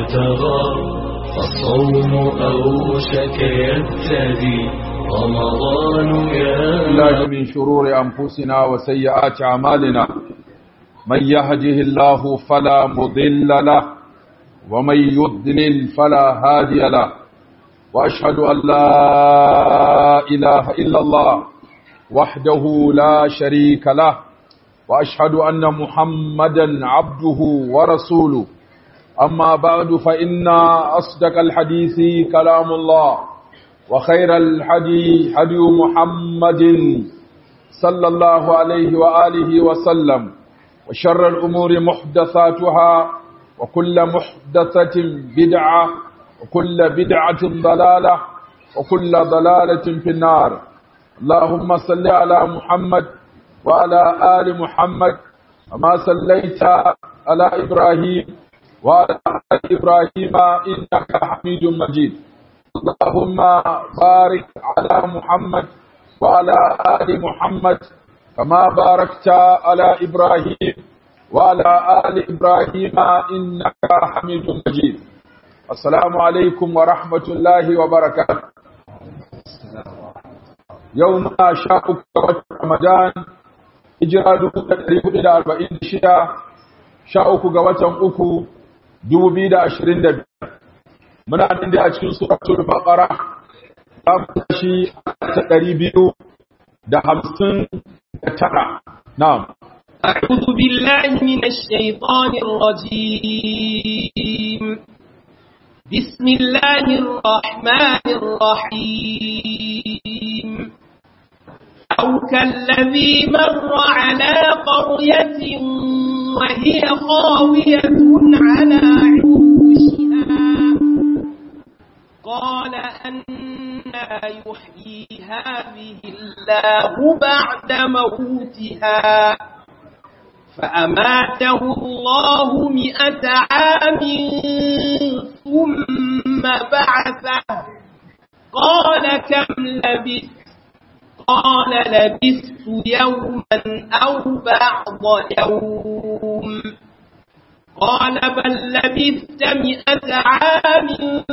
ابتغى فالصوم أوشك يبتدي رمضان الله يا من شرور أنفسنا وسيئات أعمالنا من يهده الله فلا مضل له ومن يضلل فلا هادي له وأشهد أن لا إله إلا الله وحده لا شريك له وأشهد أن محمدا عبده ورسوله أما بعد فإن أصدق الحديث كلام الله وخير الحدي حدي محمد صلى الله عليه وآله وسلم وشر الأمور محدثاتها وكل محدثة بدعة وكل بدعة ضلالة وكل ضلالة في النار اللهم صل على محمد وعلى آل محمد كما صليت على إبراهيم وعلى آل إبراهيم إنك حميد مجيد اللهم بارك على محمد وعلى آل محمد كما باركت على إبراهيم وعلى آل إبراهيم إنك حميد مجيد السلام عليكم ورحمة الله وبركاته يوم شاء رمضان hijira dubu da ɗari hudu da arba'in da shida sha uku ga watan uku dubu biyu da ashirin da biyar muna nan da a cikin suratul baqara za mu tashi ta ɗari biyu da hamsin da tara na'am أعوذ بالله من الشيطان الرجيم بسم الله الرحمن الرحيم أو كالذي مر على قرية وهي خاوية على عروشها قال أنا يحيي هذه الله بعد موتها فأماته الله مئة عام ثم بعثه قال كم لبثت قال لبثت يوما أو بعض يوم قال بل لبثت مئة عام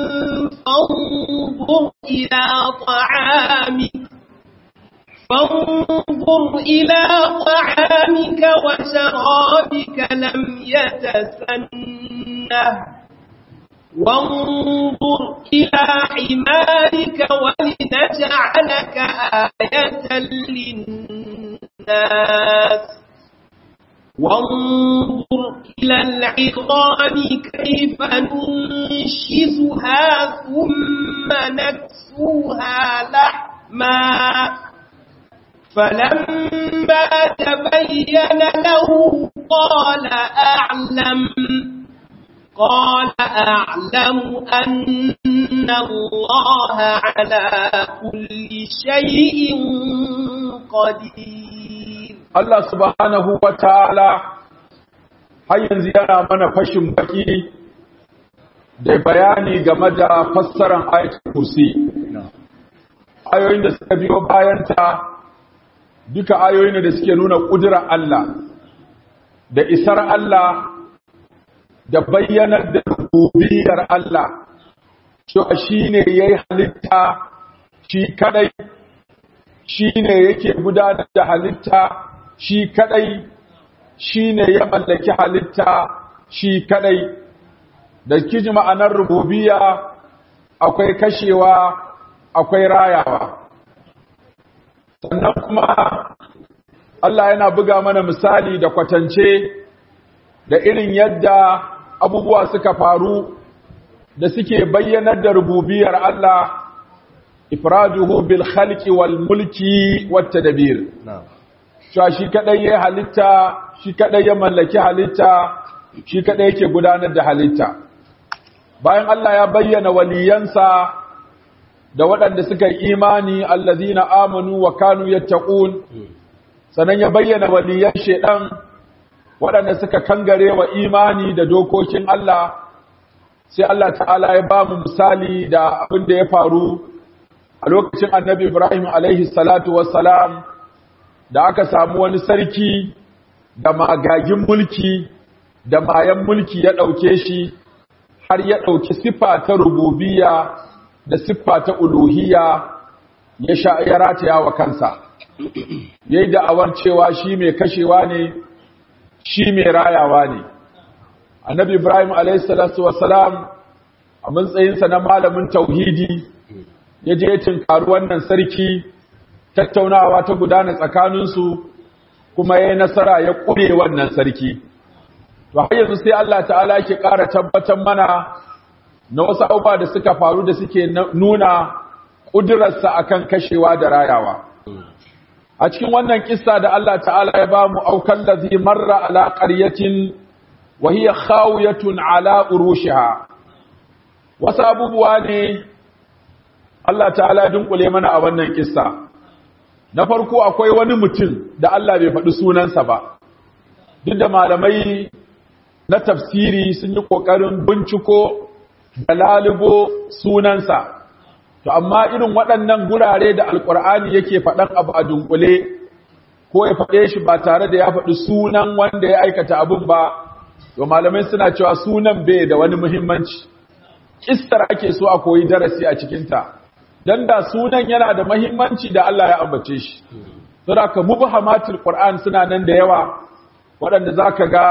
فانظر إلى طعامك فانظر إلى طعامك وشرابك لم يتسنه وانظر إلى حمارك ولنجعلك آية للناس وانظر إلى العظام كيف ننشزها ثم نكسوها لحما فلما تبين له قال أعلم قال أعلم أن الله على كل شيء قدير Allah subhanahu wa ta'ala har yanzu yana mana fashin baki da bayani game da fassaran ayatul kursi ayoyin da suka biyo bayanta duka ayoyin da suke nuna ƙudurar Allah da isar Allah da bayyanar da rububiyar Allah cewa shine yayi halitta shi kadai shine yake gudanar da halitta shi kadai shine ya mallaki halitta shi kadai da kiji ma'anar rububiyya akwai kashewa akwai rayawa sannan kuma Allah yana buga mana misali da kwatance da irin yadda abubuwa suka faru da suke bayyanar da rububiyar Allah ifraduhu bil khalqi wal mulki wat tadbir cewa shi kadai ya halitta shi kadai ya mallaki halitta shi kadai yake gudanar da halitta bayan Allah ya bayyana waliyansa da waɗanda suka yi imani allazina amanu wa kanu yattaqun sanan ya bayyana waliyan shedan waɗanda suka kangare wa imani da dokokin Allah sai Allah ta'ala ya ba mu misali da abin da ya faru a lokacin annabi Ibrahim alaihi salatu wassalam da aka samu wani sarki da magagin mulki da mayan mulki ya ɗauke shi har ya ɗauki siffa ta rububiyya da siffa ta uluhiyya ya sha ya rataya wa kansa yayi da'awar cewa shi mai kashewa ne shi mai rayawa ne annabi ibrahim alayhi salatu wassalam a matsayinsa na malamin tauhidi ya je ya tinkari wannan sarki tattaunawa ta gudana tsakaninsu kuma ya yi nasara ya ƙure wannan sarki to har yanzu sai Allah ta'ala ke ƙara tabbatar mana na wasu abubuwa da suka faru da suke nuna ƙudurarsa akan kashewa da rayawa a cikin wannan kissa da Allah ta'ala ya ba mu aukan lazi marra ala qaryatin wa hiya khawiyatun ala urushiha wasu abubuwa ne Allah ta'ala dunkule mana a wannan kissa na farko akwai wani mutum da Allah bai faɗi sunansa ba duk da malamai na tafsiri sun yi ƙoƙarin binciko da lalubo sunansa to amma irin waɗannan gurare da alƙur'ani yake faɗan abu a dunkule ko ya faɗe shi ba tare da ya faɗi sunan wanda ya aikata abin ba to malamai suna cewa sunan bai da wani muhimmanci kistar ake so a koyi darasi a cikinta don da sunan yana da muhimmanci da Allah ya ambace shi saboda ka mubhamatul qur'an suna nan da yawa waɗanda zaka ga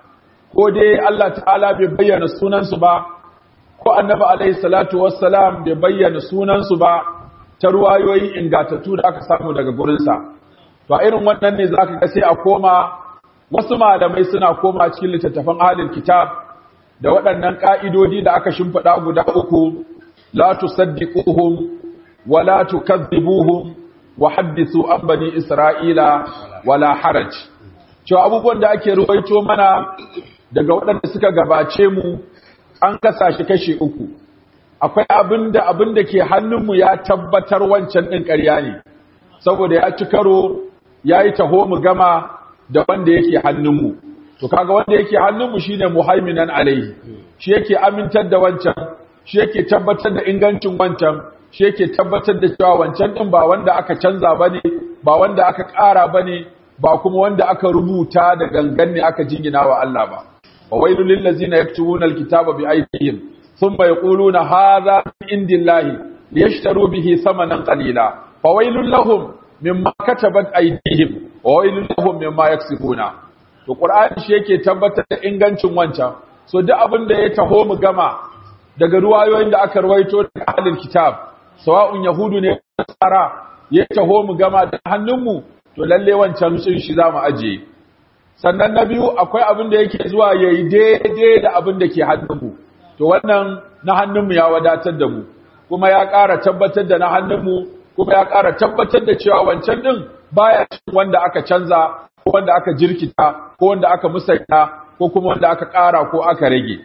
ko dai Allah ta'ala bai bayyana sunansu ba ko annabi alaihi salatu wassalam bai bayyana sunansu ba ta ruwayoyi ingatattu da aka samu daga gurinsa to a irin wannan ne zaka ga sai a koma wasu malamai suna koma cikin littattafan ahlul kitab da waɗannan ka'idodi da aka shimfiɗa guda uku la tusaddiquhum wa la tukadhibuhum wa haddithu an bani isra'ila wala haraj cewa abubuwan da ake ruwaito mana daga waɗanda suka gabace mu an kasa shi kashi uku akwai abinda abinda ke hannunmu ya tabbatar wancan ɗin ƙarya ne saboda ya ci karo ya yi taho mu gama da wanda yake hannunmu to kaga wanda yake hannunmu shine muhaiminan alaihi shi yake amintar da wancan shi yake tabbatar da ingancin wancan shi yake tabbatar da cewa wancan ɗin ba wanda aka canza bane ba wanda aka ƙara bane ba kuma wanda aka rubuta da gangan ne aka jingina wa Allah ba وويل للذين يكتبون الكتاب بأيديهم ثم يقولون هذا من عند الله ليشتروا به ثمنا قليلا فويل لهم مما كتبت أيديهم وويل لهم مما يكسبون to Qur'ani shi yake tabbatar da ingancin wancan so duk abin da ya taho mu gama daga ruwayoyin da aka ruwaito daga ahlul kitab sawa'un yahudu ne nasara ya taho mu gama da hannunmu to lalle wancan sun shi zamu ajiye sannan na biyu akwai abin da yake zuwa ya yi daidai da abin da ke hannunmu to wannan na hannunmu ya wadatar da mu kuma ya ƙara tabbatar da na hannunmu kuma ya ƙara tabbatar da cewa wancan ɗin baya cikin wanda aka canza ko wanda aka jirkita ko wanda aka musanya ko kuma wanda aka ƙara ko aka rage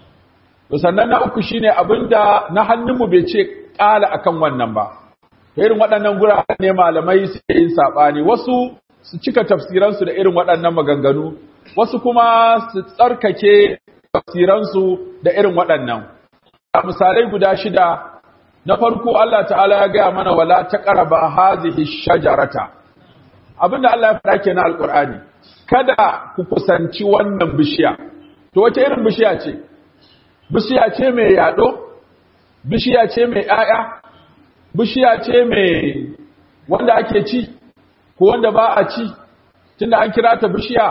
to sannan na uku shine abin da na hannunmu bai ce ƙala akan wannan ba irin waɗannan guraren ne malamai suke yin saɓani wasu su cika tafsiransu da irin waɗannan maganganu wasu kuma su tsarkake tafsiransu da irin waɗannan a misalai guda shida na farko Allah ta'ala ya gaya mana wala taqraba hazihi shajarata abinda Allah ya fara kenan alqur'ani kada ku kusanci wannan bishiya to wace irin bishiya ce bishiya ce mai yado bishiya ce mai 'ya'ya? bishiya ce mai wanda ake ci ko wanda ba a ci tunda an kira ta bishiya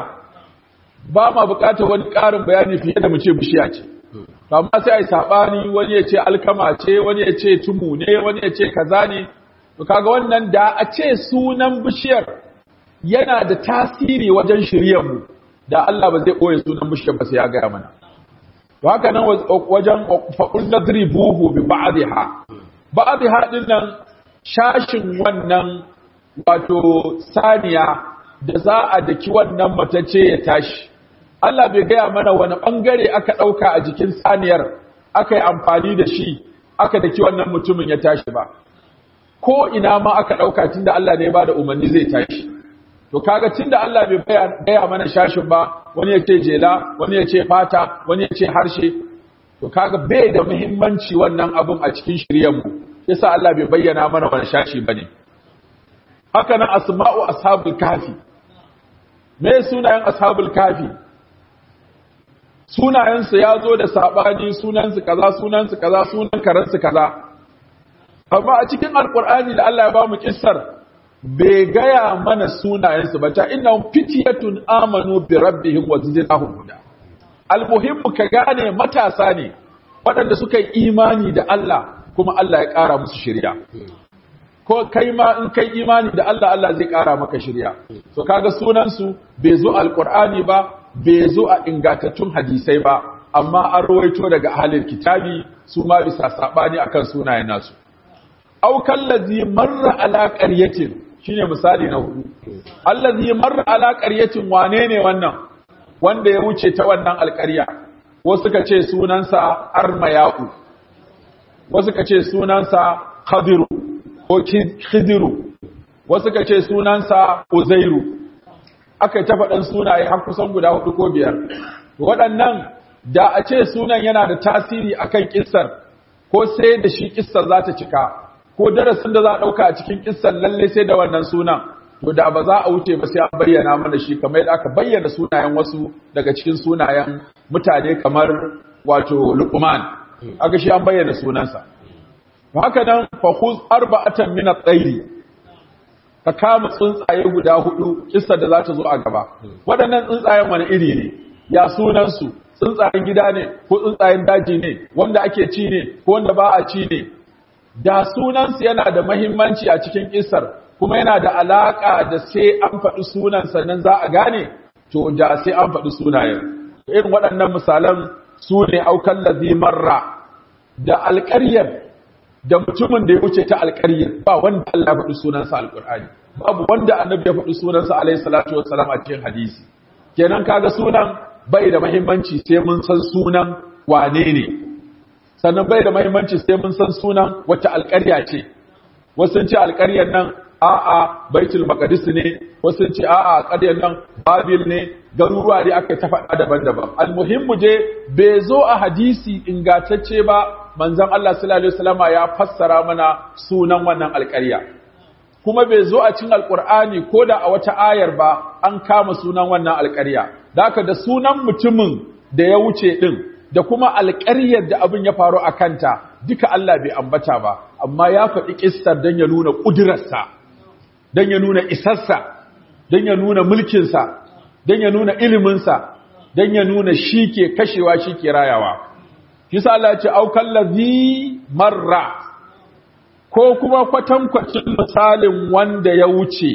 ba ma bukatar wani ƙarin bayani fiye da mu ce bishiya ce amma sai ai sabani wani ya ce alkama ce wani ya ce tumu ne wani ya ce kaza ne to kaga wannan da a ce sunan bishiyar yana da tasiri wajen shiryar mu da Allah ba zai koye sunan bishiyar ba sai ya gaya mana to haka nan wajen faqul nadribuhu bi ba'dha ba'dha din nan shashin wannan wato saniya da za a daki wannan matacce ya tashi Allah bai gaya mana wani bangare aka ɗauka a jikin saniyar aka yi amfani da shi aka daki wannan mutumin ya tashi ba ko ina ma aka ɗauka tunda Allah ne ya bada umarni zai tashi to kaga tunda Allah bai gaya mana shashin ba wani ya ce jela wani ya ce fata wani ya ce harshe to kaga bai da muhimmanci wannan abun a cikin shiryen mu yasa Allah bai bayyana mana wani shashi bane haka nan asma'u ashabul kafi me sunayen ashabul kafi sunayensu ya zo da saɓani sunansu kaza sunansu kaza sunan karansu kaza amma a cikin alkur'ani da Allah ya ba mu kissar bai gaya mana sunayensu ba ta inna fitiyatun amanu bi rabbihim wa zidnahum huda almuhimmu ka gane matasa ne waɗanda suka yi imani da Allah kuma Allah ya ƙara musu shirya ko kai ma in kai imani da Allah Allah zai ƙara maka shirya so kaga sunansu bai zo alkur'ani ba bai zo a ingantattun hadisai ba amma an rawaito daga ahalin kitabi su ma bisa sabani akan sunayen nasu aw kallazi marra ala qaryatin shine misali na hudu allazi marra ala qaryatin wane ne wannan wanda ya wuce ta wannan alƙarya wasu suka ce sunansa armayau wasu suka ce sunansa khadiru ko khidiru wasu suka ce sunansa uzairu aka yi ta faɗin sunaye har kusan guda hudu ko biyar waɗannan da a ce sunan yana da tasiri akan kissar ko sai da shi kissar za ta cika ko darasin da za a ɗauka a cikin kissar lalle sai da wannan sunan to da ba za a wuce ba sai an bayyana mana shi kamar yadda aka bayyana sunayen wasu daga cikin sunayen mutane kamar wato luqman aka shi an bayyana sunansa haka nan fa khuz arba'atan min at-tayri ka kama tsuntsaye guda hudu kissa da za ta zo a gaba waɗannan tsuntsayen wani iri ne ya sunansu tsuntsayen gida ne ko tsuntsayen daji ne wanda ake ci ne ko wanda ba a ci ne da sunansu yana da mahimmanci a cikin kissar kuma yana da alaƙa da sai an faɗi sunan sannan za a gane to da sai an faɗi sunayen irin waɗannan misalan su ne aukan lazi marra da alƙaryar da mutumin da ya wuce ta alƙaryar ba wanda Allah ya faɗi sunansa alƙur'ani babu wanda annabi ya faɗi sunansa alaihi salatu wassalam a cikin hadisi kenan kaga sunan bai da muhimmanci sai mun san sunan wane ne sannan bai da muhimmanci sai mun san sunan wata alƙarya ce wasu sun ce alƙaryar nan a'a baitul maqdis ne wasu sun ce a'a alƙaryar nan babil ne garuruwa ne aka ta faɗa daban-daban almuhimmu je bai zo a hadisi ingantacce ba manzon Allah sallallahu alaihi wasallama ya fassara mana sunan wannan alƙarya kuma bai zo a cikin alƙur'ani ko da a wata ayar ba an kama sunan wannan alƙarya da haka da sunan mutumin da ya wuce din da kuma alƙaryar da abin ya faru a kanta duka Allah bai ambata ba amma ya faɗi ƙistar don ya nuna ƙudurarsa don ya nuna isarsa don ya nuna mulkinsa don ya nuna iliminsa don ya nuna shi ke kashewa shi ke rayawa kisa Allah ce aukan lazi marra ko kuma kwatankwacin misalin wanda ya wuce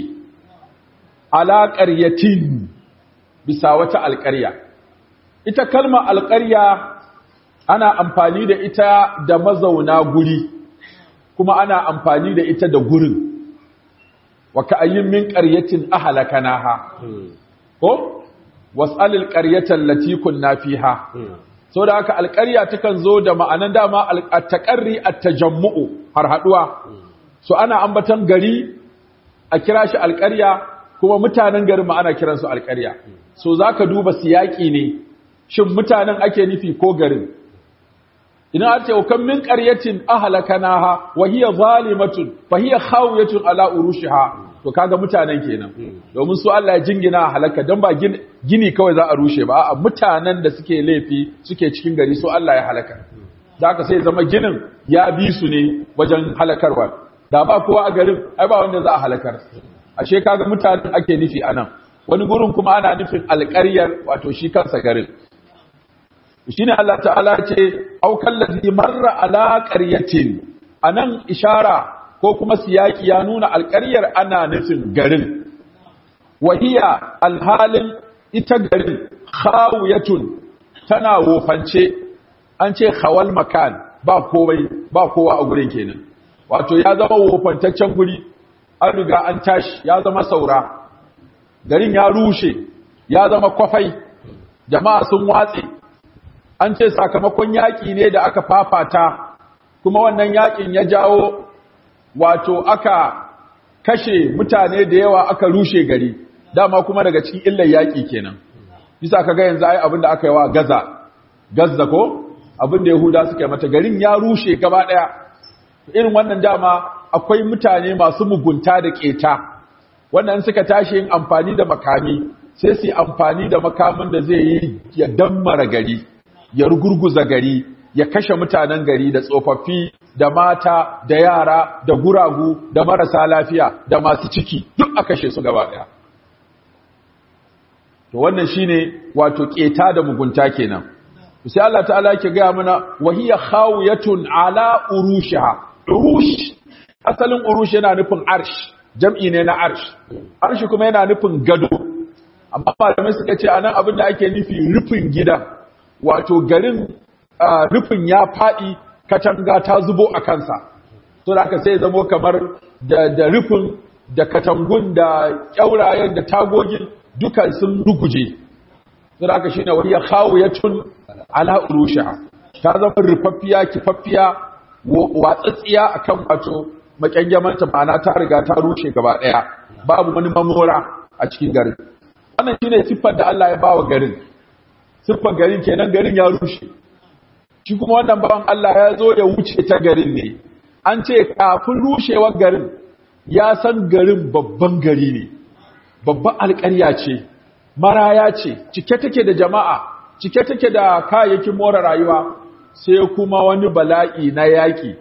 alaƙar yatin bisa wata alƙarya ita kalmar alƙarya ana amfani da ita da mazauna guri kuma ana amfani da ita da gurin wa ka'ayyin min qaryatin ahlakanaha ko was'alil qaryatan lati kunna fiha so da haka alƙarya takan zo da ma'anan dama at-taqarri at-tajammu'u har haduwa so ana ambatan gari a kira shi alƙarya kuma mutanen garin ma ana kiransu alƙarya so zaka duba siyaki ne shin mutanen ake nufi ko garin idan an ce kan min qaryatin ahlakanaha wa hiya zalimatun fa hiya khawiyatun ala urushiha to kaga mutanen kenan domin su Allah ya jingina halaka dan ba gini kawai za a rushe ba a mutanen da suke laifi suke cikin gari su Allah ya halaka da haka sai zama ginin ya bi su ne wajen halakarwa da ba kowa a garin ai ba wanda za a halakar ashe kaga mutanen ake nufi anan wani gurin kuma ana nufin alƙaryar wato shi kansa garin shine Allah ta'ala ce aukan ladhi marra ala qaryatin anan ishara ko kuma siyaki ya nuna alƙaryar ana nufin garin wahiya alhalin ita garin khawiyatun tana wofance an ce khawal makan ba komai ba kowa a gurin kenan wato ya zama wofantaccen guri an riga an tashi ya zama saura garin ya rushe ya zama kwafai jama'a sun watse an ce sakamakon yaƙi ne da aka fafata kuma wannan yaƙin ya jawo wato aka kashe mutane da yawa aka rushe gari dama kuma daga cikin illar yaƙi kenan bisa kaga yanzu ai abin da aka yi wa gaza gazza ko abin da yahuda suka yi mata garin ya rushe gaba ɗaya irin wannan dama akwai mutane masu mugunta da ƙeta wannan suka tashi yin amfani da makami sai su yi amfani da makamin da zai yi ya dammara gari ya rugurguza gari ya kashe mutanen gari da tsofaffi da mata da yara da guragu da marasa lafiya da masu ciki duk a kashe su gaba daya to wannan shine wato keta da mugunta kenan sai Allah ta'ala yake ga mana wahiya khawiyatun ala urushiha urush asalin urush yana nufin arsh jam'i ne na arsh arsh kuma yana nufin gado amma malamai suka ce anan abin da ake nufi rufin gidan wato garin rufin ya faɗi katanga ta zubo a kansa to da aka sai zamo kamar da rufin da katangun da kyaurayen da tagogin duka sun ruguje to da aka shine wani ya khawiyatun ala urusha ta zama rufaffiya kifaffiya watsatsiya akan wato makyangyamanta ma'ana ta riga ta rushe gaba daya babu wani mamora a cikin garin wannan shine siffar da Allah ya bawa garin siffar garin kenan garin ya rushe shi kuma wannan bawan Allah ya zo ya wuce ta garin ne an ce kafin rushewar garin ya san garin babban gari ne babban alƙarya ce maraya ce cike take da jama'a cike take da kayayyakin more rayuwa sai kuma wani bala'i na yaƙi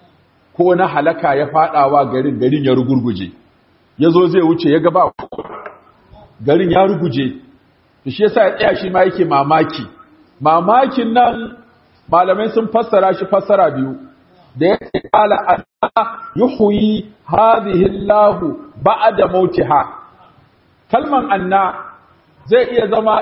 ko na halaka ya faɗawa garin garin ya rugurguje ya zo zai wuce ya gaba garin ya ruguje shi yasa ya tsaya shi ma yake mamaki mamakin nan malamai sun fassara shi fassara biyu da yake kala anna yuhyi hadhihi Allah ba'da mautiha kalman anna zai iya zama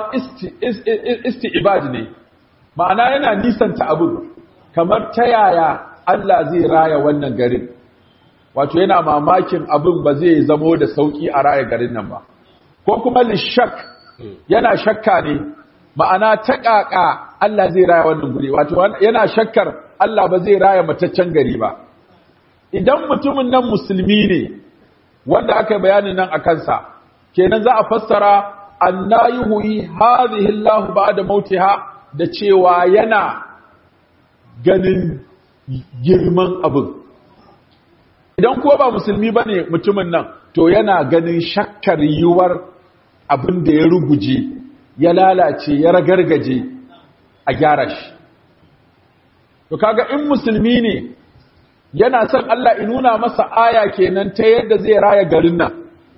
isti'bad ne ma'ana yana nisanta abu kamar ta yaya Allah zai raya wannan garin wato yana mamakin abin ba zai zamo da sauki a raya garin nan ba ko kuma lishak yana shakka ne ma'ana ta ƙaƙa Allah zai raya wannan guri wato yana shakkar Allah ba zai raya mataccen gari ba idan mutumin nan musulmi ne wanda aka bayanin nan a kansa kenan za a fassara anna yuhyi hadhihi Allah ba'da mautiha da cewa yana ganin girman abin idan ko ba musulmi bane mutumin nan to yana ganin shakkar yiwuwar abin da ya ruguje ya lalace ya ragargaje a gyara shi to kaga in musulmi ne yana son Allah in nuna masa aya kenan ta yadda zai raya garin nan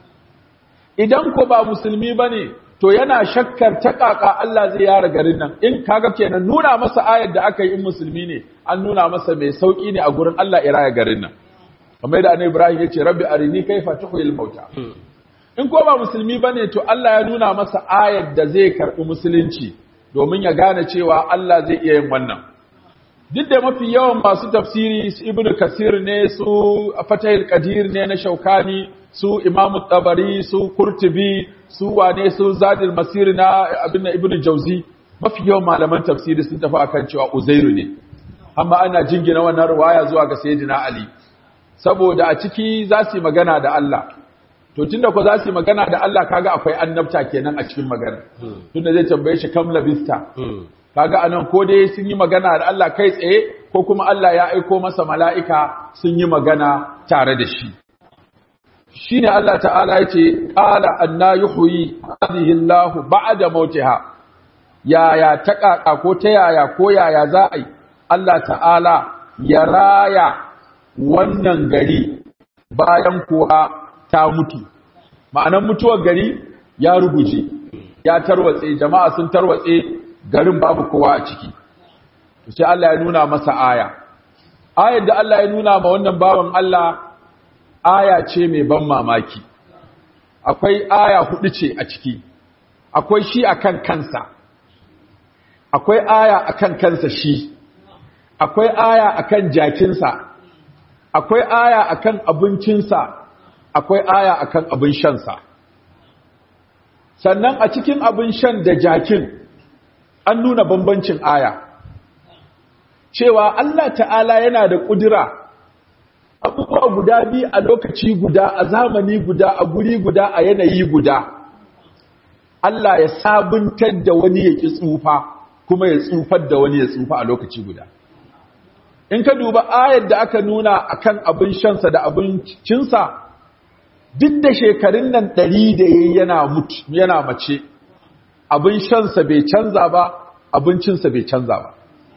idan ko ba musulmi bane to yana shakkar ta kaka Allah zai yara garin nan in kaga kenan nuna masa ayar da aka yi in musulmi ne an nuna masa mai sauki ne a gurin Allah ya raya garin nan kamar yadda annabi Ibrahim ya ce rabbi arini kaifa tuhyil mauta in ko ba musulmi bane to Allah ya nuna masa ayar da zai karbi musulunci domin ya gane cewa Allah zai iya yin wannan duk da mafi yawan masu tafsiri su ibnu kasir ne su fatahil qadir ne na shaukani su imamu tabari su kurtubi su wane su zadil masir na abin ibnu jauzi mafi yawan malaman tafsiri sun tafi akan cewa uzairu ne amma ana jingina wannan riwaya zuwa ga sayyidina ali saboda a ciki za su yi magana da Allah to tunda ko za su yi magana da Allah kaga akwai annabta kenan a cikin magana tunda zai tambaye shi kam labista kaga anan ko dai sun yi magana da Allah kai tsaye ko kuma Allah ya aiko masa mala'ika sun yi magana tare da shi shine Allah ta'ala yace qala anna yuhyi hadhihi Allah ba'da mautiha yaya ta kaka ko ta yaya ko yaya za a yi Allah ta'ala ya raya wannan gari bayan kuwa ta mutu ma'anan mutuwar gari ya ruguje ya tarwatse jama'a sun tarwatse garin babu kowa a ciki sai Allah ya nuna masa aya ayar da Allah ya nuna ma wannan bawan Allah aya ce mai ban mamaki akwai aya hudu ce a ciki akwai shi akan kansa akwai aya akan kansa shi akwai aya akan jakinsa akwai aya akan abincinsa akwai aya akan abin shansa sannan a cikin abin shan da jakin an nuna bambancin aya cewa Allah ta'ala yana da ƙudura abubuwa guda biyu a lokaci guda a zamani guda a guri guda a yanayi guda Allah ya sabuntar da wani ya ƙi tsufa kuma ya tsufar da wani ya tsufa a lokaci guda in ka duba ayar da aka nuna akan abin shansa da abincinsa duk da shekarun nan ɗari da ya yana mutu yana mace abin shansa bai canza ba abincinsa bai canza ba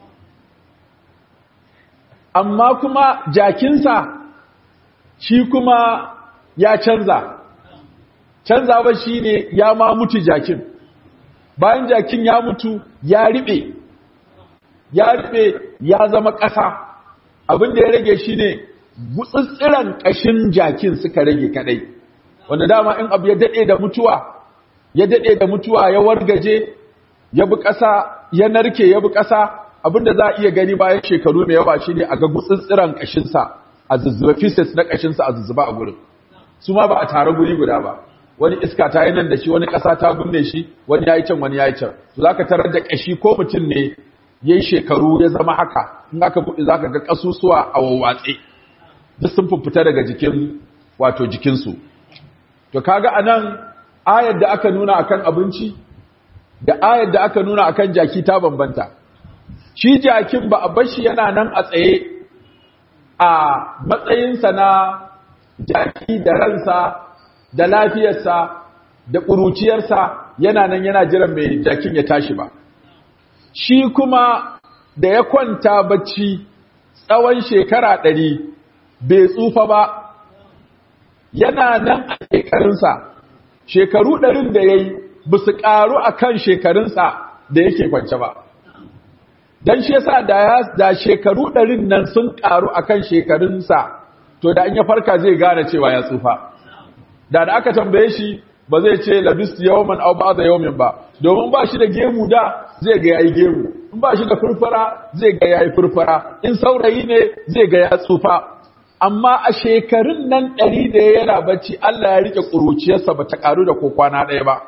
amma kuma jakinsa shi kuma ya canza canza ba shi ne ya ma mutu jakin bayan jakin ya mutu ya riɓe ya riɓe ya zama ƙasa abin da ya rage shi ne gutsitsiran ƙashin jakin suka rage kadai wanda dama in abu ya daɗe da mutuwa ya daɗe da mutuwa ya wargaje ya bi ƙasa ya narke ya bi ƙasa abinda za a iya gani bayan shekaru mai yawa shi ne a ga gutsitsiran ƙashinsa a zuzzuba pieces na ƙashinsa a zuzzuba a gurin su ma ba a tare guri guda ba wani iska ta yi nan da shi wani ƙasa ta binne shi wani ya yi can wani ya yi can to za ka tarar da ƙashi ko mutum ne ya yi shekaru ya zama haka in aka buɗe za ka ga ƙasusuwa a wawwatse duk sun fita daga jikin wato jikinsu to kaga anan ayar da aka nuna akan abinci da ayar da aka nuna akan jaki ta bambanta shi jakin ba a bashi yana nan a tsaye a matsayinsa na jaki da ransa da lafiyarsa da ƙuruciyarsa yana nan yana jiran mai jakin ya tashi ba shi kuma da ya kwanta bacci tsawon shekara ɗari bai tsufa ba yana nan a shekarunsa shekaru ɗarin da ya yi ba su ƙaru a kan shekarunsa da yake kwance ba don shi yasa da ya da shekaru ɗarin nan sun ƙaru a kan shekarunsa to da an ya farka zai gane cewa ya tsufa da da aka tambaye shi ba zai ce labistu yawman aw ba'da yawmin ba domin ba shi da gemu da zai ga yayi gemu in ba shi da furfura zai ga yayi furfura in saurayi ne zai ga ya tsufa amma a shekarun nan ɗari da ya yana bacci Allah ya rike ƙuruciyarsa ba ta ƙaru da ko kwana ɗaya ba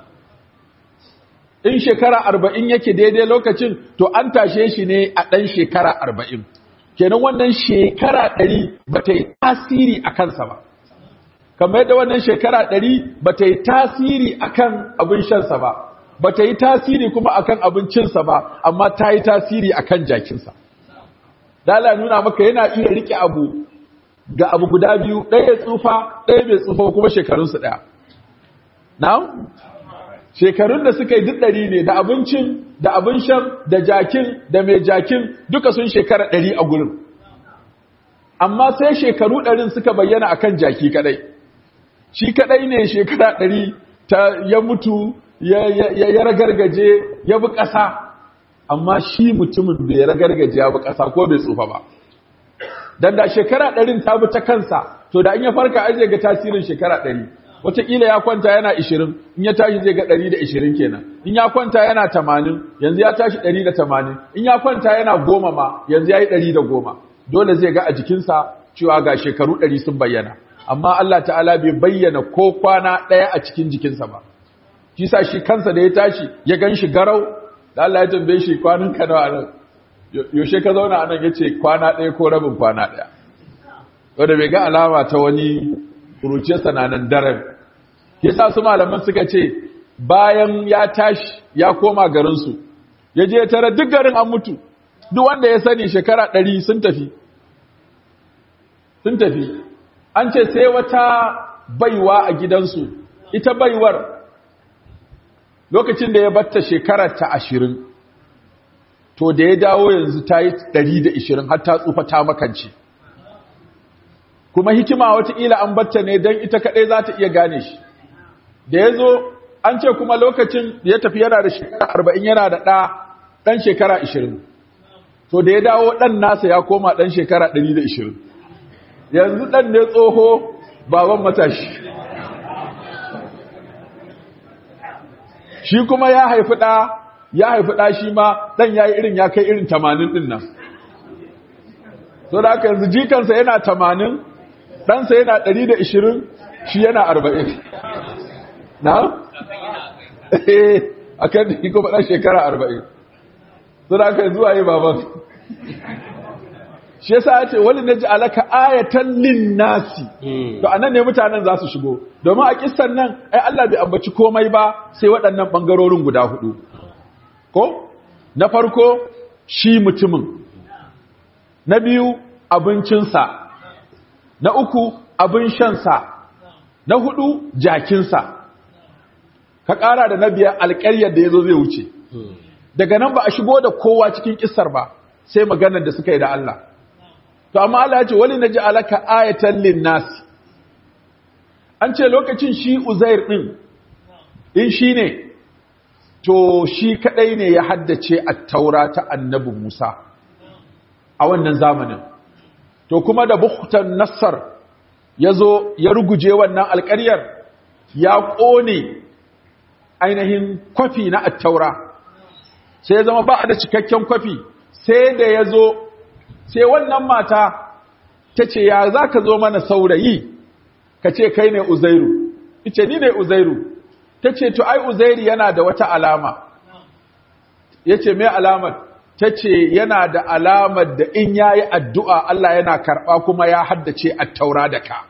in shekara arba'in yake daidai lokacin to an tashe shi ne a ɗan shekara arba'in kenan wannan shekara ɗari ba ta yi tasiri a kansa ba kamar yadda wannan shekara ɗari ba ta yi tasiri a kan abin shansa ba ba ta yi tasiri kuma a kan abincinsa ba amma ta yi tasiri a kan jakinsa dala nuna maka yana iya rike abu ga abu guda biyu ɗaya tsufa ɗaya bai tsufa kuma shekarunsu ɗaya na shekarun da suka yi duk ɗari ne da abincin da abin shan da jakin da mai jakin duka sun shekara ɗari a gurin amma sai shekaru ɗarin suka bayyana akan jaki kaɗai shi kaɗai ne shekara ɗari ta ya mutu ya ragargaje ya bi ƙasa amma shi mutumin bai ragargaje ya bi ƙasa ko bai tsufa ba dan da shekara ɗarin ta bi ta kansa to da in ya farka aje ga tasirin shekara ɗari wataƙila ya kwanta yana ishirin in ya tashi zai ga ɗari da ishirin kenan in ya kwanta yana tamanin yanzu ya tashi ɗari da tamanin in ya kwanta yana goma ma yanzu ya yi ɗari da goma dole zai ga a jikinsa cewa ga shekaru ɗari sun bayyana amma Allah ta'ala bai bayyana ko kwana ɗaya a cikin jikinsa ba shi sa shi kansa da ya tashi ya gan shi garau da Allah ya tambaye shi kwanan ka nawa nan yaushe ka zauna anan yace kwana ɗaya ko rabin kwana ɗaya wanda bai ga alama ta wani kuruciyarsa na nan daren yasa su malaman suka ce bayan ya tashi ya koma garinsu ya je tare duk garin an mutu duk wanda ya sani shekara ɗari sun tafi sun tafi an ce sai wata baiwa a gidansu ita baiwar lokacin da ya batta shekarar ta ashirin to da ya dawo yanzu ta yi ɗari da ishirin har ta tsufa ta makance kuma hikima wataƙila an batta ne don ita kaɗai za ta iya gane shi da ya zo an ce kuma lokacin da ya tafi yana da shekara arba'in yana da ɗa ɗan shekara ashirin to da ya dawo ɗan nasa ya koma ɗan shekara ɗari da ashirin yanzu ɗan ne tsoho baban matashi shi kuma ya haifi ɗa ya haifi ɗa shi ma ɗan ya yi irin ya kai irin tamanin ɗin nan so da aka yanzu jikansa yana tamanin ɗansa yana ɗari da ishirin shi yana arba'in na? a kan da kuma ɗan shekara arba'in so da aka yanzu a yi baban shi yasa ya ce wani na ji alaka ayatan lin nasi to anan ne mutanen za su shigo domin a kissan nan ai Allah bai ambaci komai ba sai waɗannan ɓangarorin guda hudu ko na farko shi mutumin na biyu abincinsa na uku abin shansa na hudu jakinsa ka ƙara da na biyar alƙaryar da ya zo zai wuce daga nan ba a shigo da kowa cikin kissar ba sai maganar da suka yi da Allah to amma Allah ya ce wali naji alaka ayatan linnas an ce lokacin shi Uzair din in shi ne to shi kadai ne ya haddace at-taura ta annabi Musa a wannan zamanin to kuma da bukhtan nassar yazo ya ruguje wannan alƙaryar ya ƙone ainihin kwafi na at-taura sai ya zama ba da cikakken kwafi sai da ya zo sai wannan mata ta ce ya za ka zo mana saurayi ka ce kai ne uzairu ice ni ne uzairu ta ce to ai uzairu yana da wata alama ya ce mai alamar ta ce yana da alamar da in ya yi addu'a Allah yana karɓa kuma ya haddace a taura da ka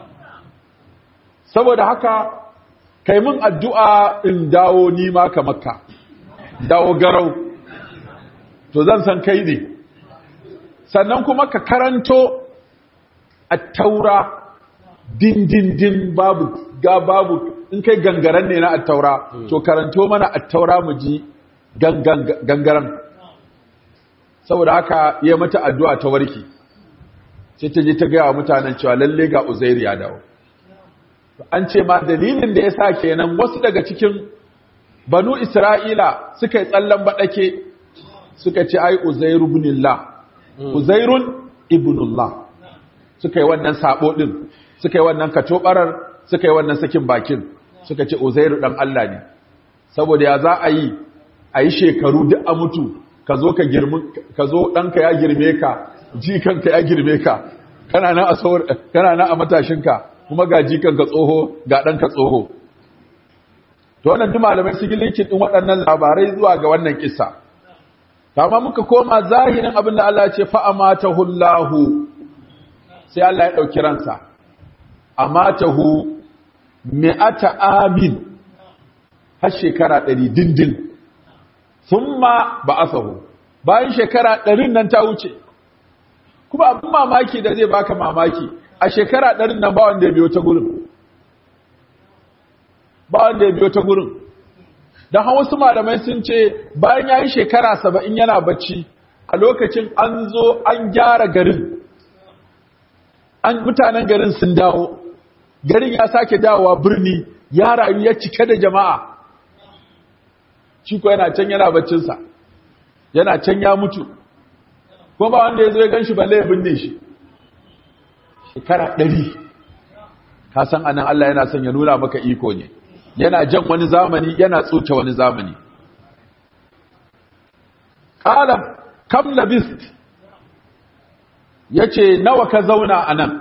saboda haka kai mun addu'a in dawo nima ka makka dawo garau to zan san kai ne sannan kuma ka karanto a taura dindindin babu ga babu in kai gangaren ne na attaura to karanto mana attaura mu ji gangaren saboda haka ya mata addu'a ta warki sai ta je ta gaya wa mutanen cewa lalle ga uzairu ya dawo an ce ma dalilin da ya sa kenan wasu daga cikin banu isra'ila suka yi tsallan baɗake suka ce ai uzairu ibnullah uzairun ibnullah suka yi wannan sabo din suka yi wannan katobarar suka yi wannan sakin bakin suka ce uzairu dan Allah ne saboda ya za a yi a yi shekaru duk a mutu ka zo ka girmi ka zo ɗanka ya girme ka jikanka ya girme ka kana nan a kana nan a matashinka kuma ga jikanka tsoho ga ɗanka tsoho to wannan duk malamai su linkin din waɗannan labarai zuwa ga wannan kissa amma muka koma zahirin abin da Allah ya ce fa amatahu Allahu sai Allah ya dauki ransa amatahu mi'ata amin har shekara 100 dindin thumma ba'athahu bayan shekara 100 nan ta wuce kuma abin mamaki da zai baka mamaki a shekara 100 nan ba wanda ya biyo ta gurin ba wanda ya biyo ta gurin don hawa wasu malamai sun ce bayan ya yi shekara saba'in yana bacci a lokacin an zo an gyara garin an mutanen garin sun dawo garin ya sake dawowa birni ya rayu ya cike da jama'a shi ko yana can yana baccinsa yana can ya mutu kuma ba wanda ya zo ya gan shi balle ya binne shi shekara ɗari ka san anan Allah yana son ya nuna maka iko ne yana jan wani zamani yana tsoke wani zamani ƙala kam labist ya ce nawa ka zauna a nan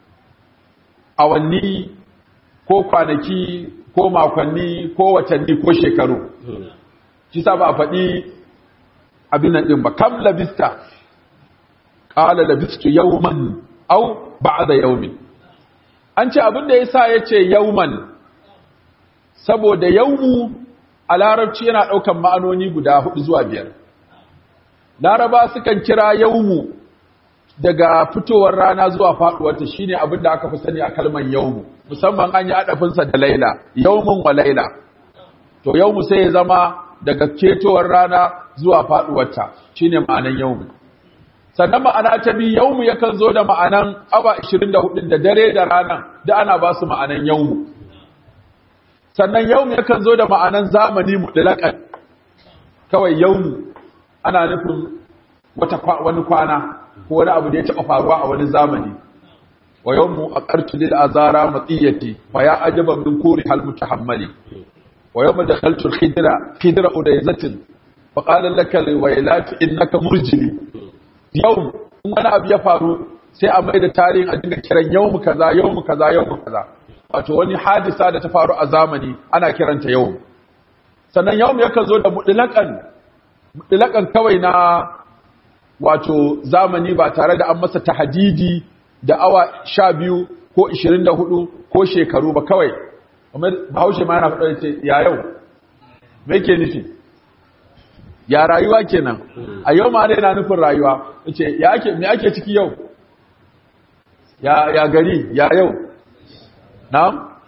awanni ko kwanaki ko makonni ko watanni ko shekaru shi sa ba a faɗi abin nan ɗin ba kam labista ƙala labistu yauman au ba da yaumin an ce abin da ya sa ya ce yauman saboda yaumu a larabci yana ɗaukan ma'anoni guda hudu zuwa biyar laraba sukan kira yaumu daga fitowar rana zuwa faɗuwarta shine abin da aka fi sani a kalman yaumu musamman an yi adafinsa da laila yaumun wa laila to yaumu sai ya zama daga ketowar rana zuwa faɗuwarta shine ma'anan yaumu sannan ma'ana ta biyu yaumu yakan zo da ma'anan awa 24 da dare da rana da ana ba su ma'anan yaumu sannan yaumu yakan zo da ma'anan zamani mutlaƙan kawai yaumu ana nufin wata wani kwana ko wani abu da ya taɓa faruwa a wani zamani wa yawmu aqartu lil azara matiyati fa ya ajaba min kuri hal mutahammali wa yawma dakhaltu al khidra khidra udayzatin fa qala laka al waylatu innaka murjili yawm wani abu ya faru sai a mai da tarihin a dinga kiran yawmu kaza yawmu kaza yawmu kaza wato wani hadisa da ta faru a zamani ana kiranta yawm sannan yawm yakan zo da mutlaqan mutlaqan kawai na wato zamani ba tare da an masa tahadidi da awa sha biyu ko ishirin da hudu ko shekaru ba kawai bahaushe ma yana faɗa ce ya yau me ke nufi ya rayuwa kenan a yau ma yana nufin rayuwa ce ya ake me ake ciki yau ya ya gari ya yau na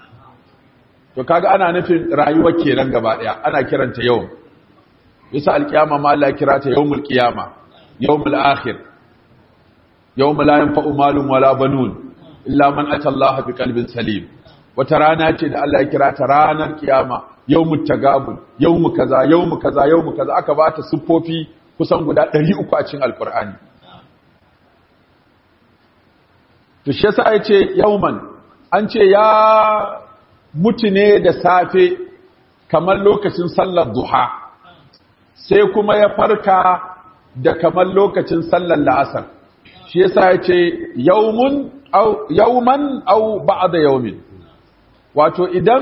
to kaga ana nufin rayuwar kenan gaba daya ana kiranta yau yasa alkiyama ma Allah ya kira ta yawmul qiyama yawmul akhir yawma la yanfa'u malun wala banun illa man ata Allah biqalbin salim wata rana ce da Allah ya kira ta ranar kiyama yawmut tagabun yawmu kaza yawmu kaza yawmu kaza aka ba ta siffofi kusan guda 300 a cikin alqur'ani to shi yasa yace yawman an ce ya mutu ne da safe kamar lokacin sallar duha sai kuma ya farka da kamar lokacin sallar la'asar shi yasa yace yawmun aw yawman aw ba'da yawmin wato idan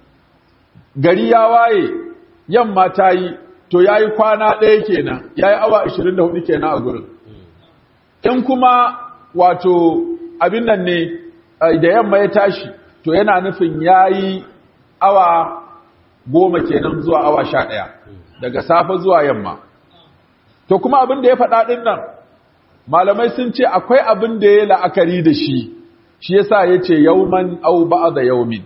gari ya waye yamma ta yi to yayi kwana ɗaya kenan yayi awa 24 kenan a gurin in kuma wato abin nan ne da yamma ya tashi to yana nufin yayi awa goma kenan zuwa awa sha ɗaya daga safe zuwa yamma to kuma abin da ya faɗa ɗin nan malamai sun ce akwai abin da ya la'akari da shi shi yasa ya ce yauman au ba'da yaumin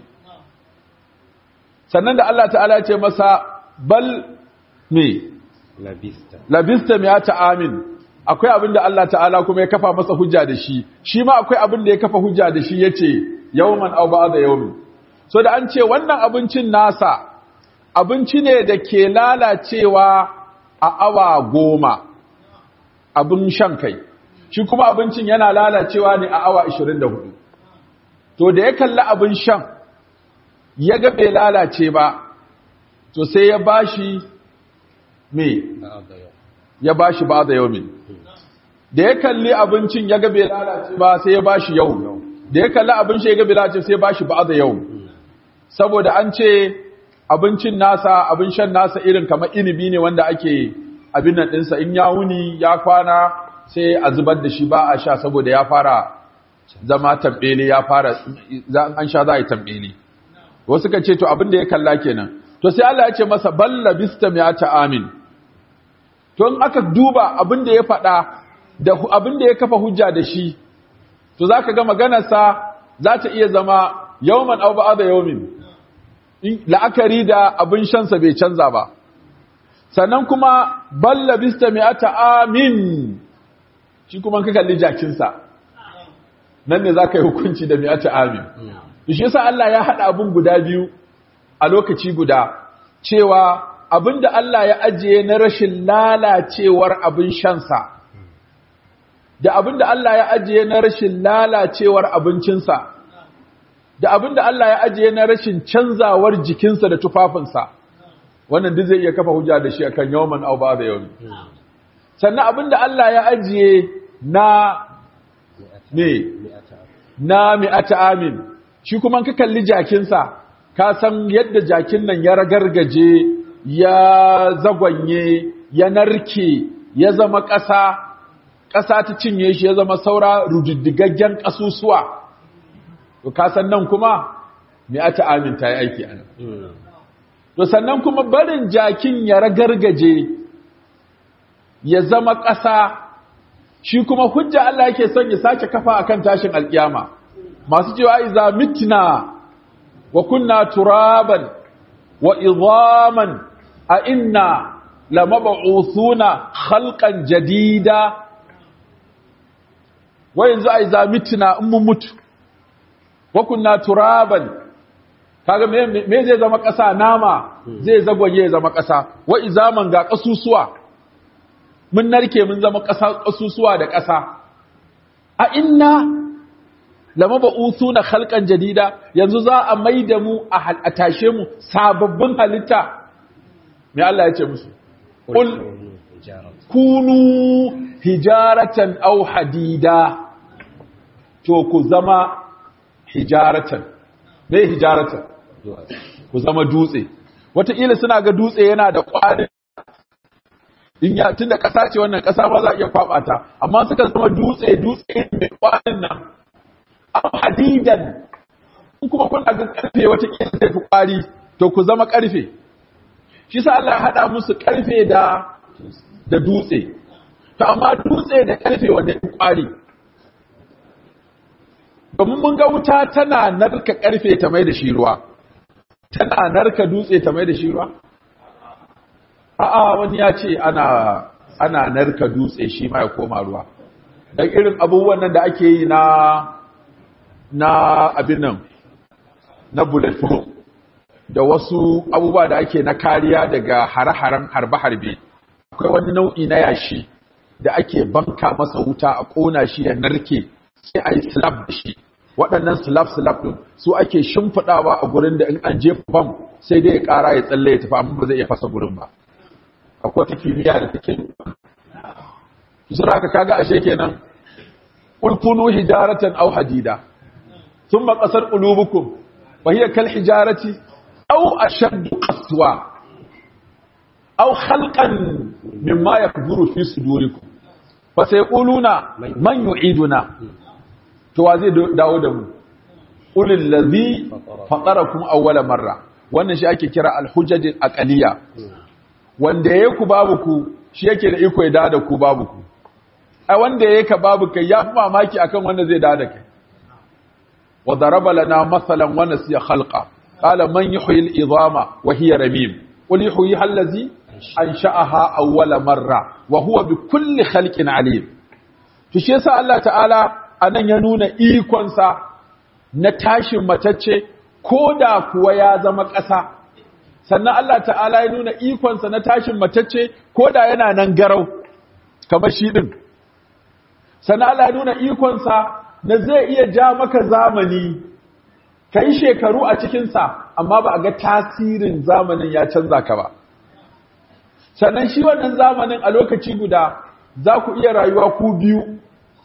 sannan da Allah ta'ala ya ce masa bal me labista labista mi'ata amin akwai abin da Allah ta'ala kuma ya kafa masa hujja da shi shi ma akwai abin da ya kafa hujja da shi yace yawman aw ba'da yawmin so da an ce wannan abincin nasa abinci ne da ke lalacewa a awa goma abin shan kai shi kuma abincin yana lalacewa ne a awa 24 to da ya kalli abin shan ya ga bai lalace ba to sai ya bashi me ya bashi ba da yaumin da ya kalli abincin ya ga bai lalace ba sai ya bashi yau da ya kalli abin shi ya ga bai lalace sai ya bashi ba da yau saboda an ce abincin nasa abin shan nasa irin kamar inibi ne wanda ake abin nan ɗinsa in ya wuni ya kwana sai a zubar da shi ba a sha saboda ya fara zama tambele ya fara an sha za a yi tambele wasu ka ce to abin da ya kalla kenan to sai Allah ya ce masa balla bistam ya ta amin to in aka duba abin da ya faɗa da abin da ya kafa hujja da shi to zaka ga maganarsa za ta iya zama yawman aw ba'da yawmin la'akari da abin shansa bai canza ba sannan kuma balla bista mi'ata amin shi kuma ka kalli jakinsa nan ne za ka yi hukunci da mi'ata amin shi yasa Allah ya haɗa abin guda biyu a lokaci guda cewa abin da Allah ya ajiye na rashin lalacewar abin shansa da abin da Allah ya ajiye na rashin lalacewar abincinsa da abin da Allah ya ajiye na rashin canzawar jikinsa da tufafinsa wannan duk zai iya kafa hujja da shi akan yawman aw ba'da yawmi sannan abin da Allah ya ajiye na me na mi'ata amin shi kuma ka kalli jakinsa ka san yadda jakin nan ya ragargaje ya zagwanye ya narke ya zama ƙasa ƙasa ta cinye shi ya zama saura rududdigaggen ƙasusuwa to kasan nan kuma me ata aminta ya aiki anan to sannan kuma barin jakin ya ragargaje ya zama ƙasa shi kuma hujja Allah yake son ya sake kafa akan tashin alkiyama masu cewa iza mitna wa kunna turaban wa idhaman a inna lamab'uthuna khalqan jadida wa yanzu a iza mitna in mun mutu wa kunna turaban kaga me me zai zama ƙasa nama zai zagwaye zama ƙasa wa izaman ga ƙasusuwa mun narke mun zama ƙasa ƙasusuwa da ƙasa a inna lama ba'uthuna khalqan jadida yanzu za a maida mu a tashe mu sababbin halitta me Allah ya ce musu qul kunu hijaratan aw hadida to ku zama hijaratan me hijaratan ku zama dutse wataƙila suna ga dutse yana da ƙwarin in ya tunda ƙasa ce wannan ƙasa ba za a iya kwaɓa ta amma suka zama dutse dutse mai ƙwarin nan am hadidan in kuma kun ga ƙarfe wataƙila zai fi ƙwari to ku zama ƙarfe shi sa Allah ya haɗa musu ƙarfe da da dutse to amma dutse da ƙarfe wanda ya fi ƙwari domin mun ga wuta tana narka karfe ta mai da shi ruwa tana narka dutse ta mai da shi ruwa a'a wani ya ce ana ana narka dutse shi ma ya koma ruwa dan irin abubuwan nan da ake yi na na abin nan na bulletproof da wasu abubuwa da ake na kariya daga hare-haren harbe-harbe akwai wani nau'i na yashi da ake banka masa wuta a ƙona shi ya narke sai a yi slab da shi waɗannan slab-slab ɗin su ake shimfiɗawa a gurin da in an jefa bam sai dai ya ƙara ya tsalle ya tafi amma ba zai iya fasa gurin ba akwai ta kimiyya da take su haka kaga ashe kenan ulkunu hijaratan aw hadida thumma qasar qulubukum wa hiya kal hijarati aw ashaddu qaswa aw khalqan mimma yakburu fi sudurikum fa sayquluna man yu'iduna to wa zai dawo da mu ulil ladhi fatarakum awwala marra wannan shi ake kira al-hujaj al-aqliya wanda yayi ku babu ku shi yake da iko ya dawo da ku babu ku ai wanda yayi ka babu kai ya fi mamaki akan wanda zai dawo da kai wa daraba lana masalan wa nasiya khalqa qala man yuhyi al-idama wa hiya ramim qul yuhyi allazi ansha'aha awwala marra wa huwa bi kulli khalqin alim to shi yasa Allah ta'ala anan ya nuna ikonsa na tashin matacce ko da kuwa ya zama ƙasa sannan Allah ta'ala ya nuna ikonsa na tashin matacce ko da yana nan garau kamar shi ɗin sannan Allah ya nuna ikonsa na zai iya ja maka zamani ka yi shekaru a cikinsa amma ba a ga tasirin zamanin ya canza ka ba sannan shi wannan zamanin a lokaci guda za ku iya rayuwa ku biyu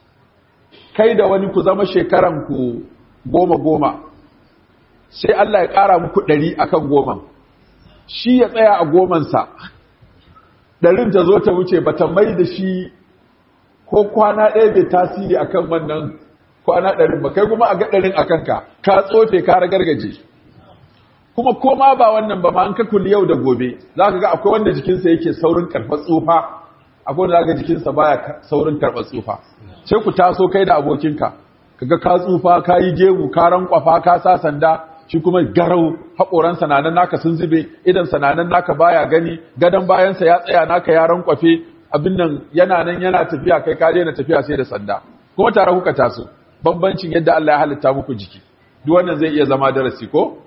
kai da wani ku zama shekaranku goma goma sai Allah ya ƙara muku ɗari akan goma shi ya tsaya a gomansa ɗarin ta zo ta wuce ba ta mai da shi ko kwana ɗaya bai tasiri akan wannan kwana ɗarin ba kai kuma a ga ɗarin a kanka ka tsofe ka ragargaje kuma koma ba wannan ba ma an ka kulli yau da gobe za ka ga akwai wanda jikinsa yake saurin karɓar tsufa akwai wanda za ka jikinsa baya saurin karɓar tsufa sai ku taso kai da abokinka kaga ka tsufa ka yi gemu ka rankwafa ka sa sanda shi kuma garau haƙoran sananan naka sun zube idan sananan naka baya gani gadon bayansa ya tsaya naka ya rankwafe abin nan yana nan yana tafiya kai ka daina tafiya sai da sanda kuma tare kuka taso bambancin yadda Allah ya halitta muku jiki duk wannan zai iya zama darasi ko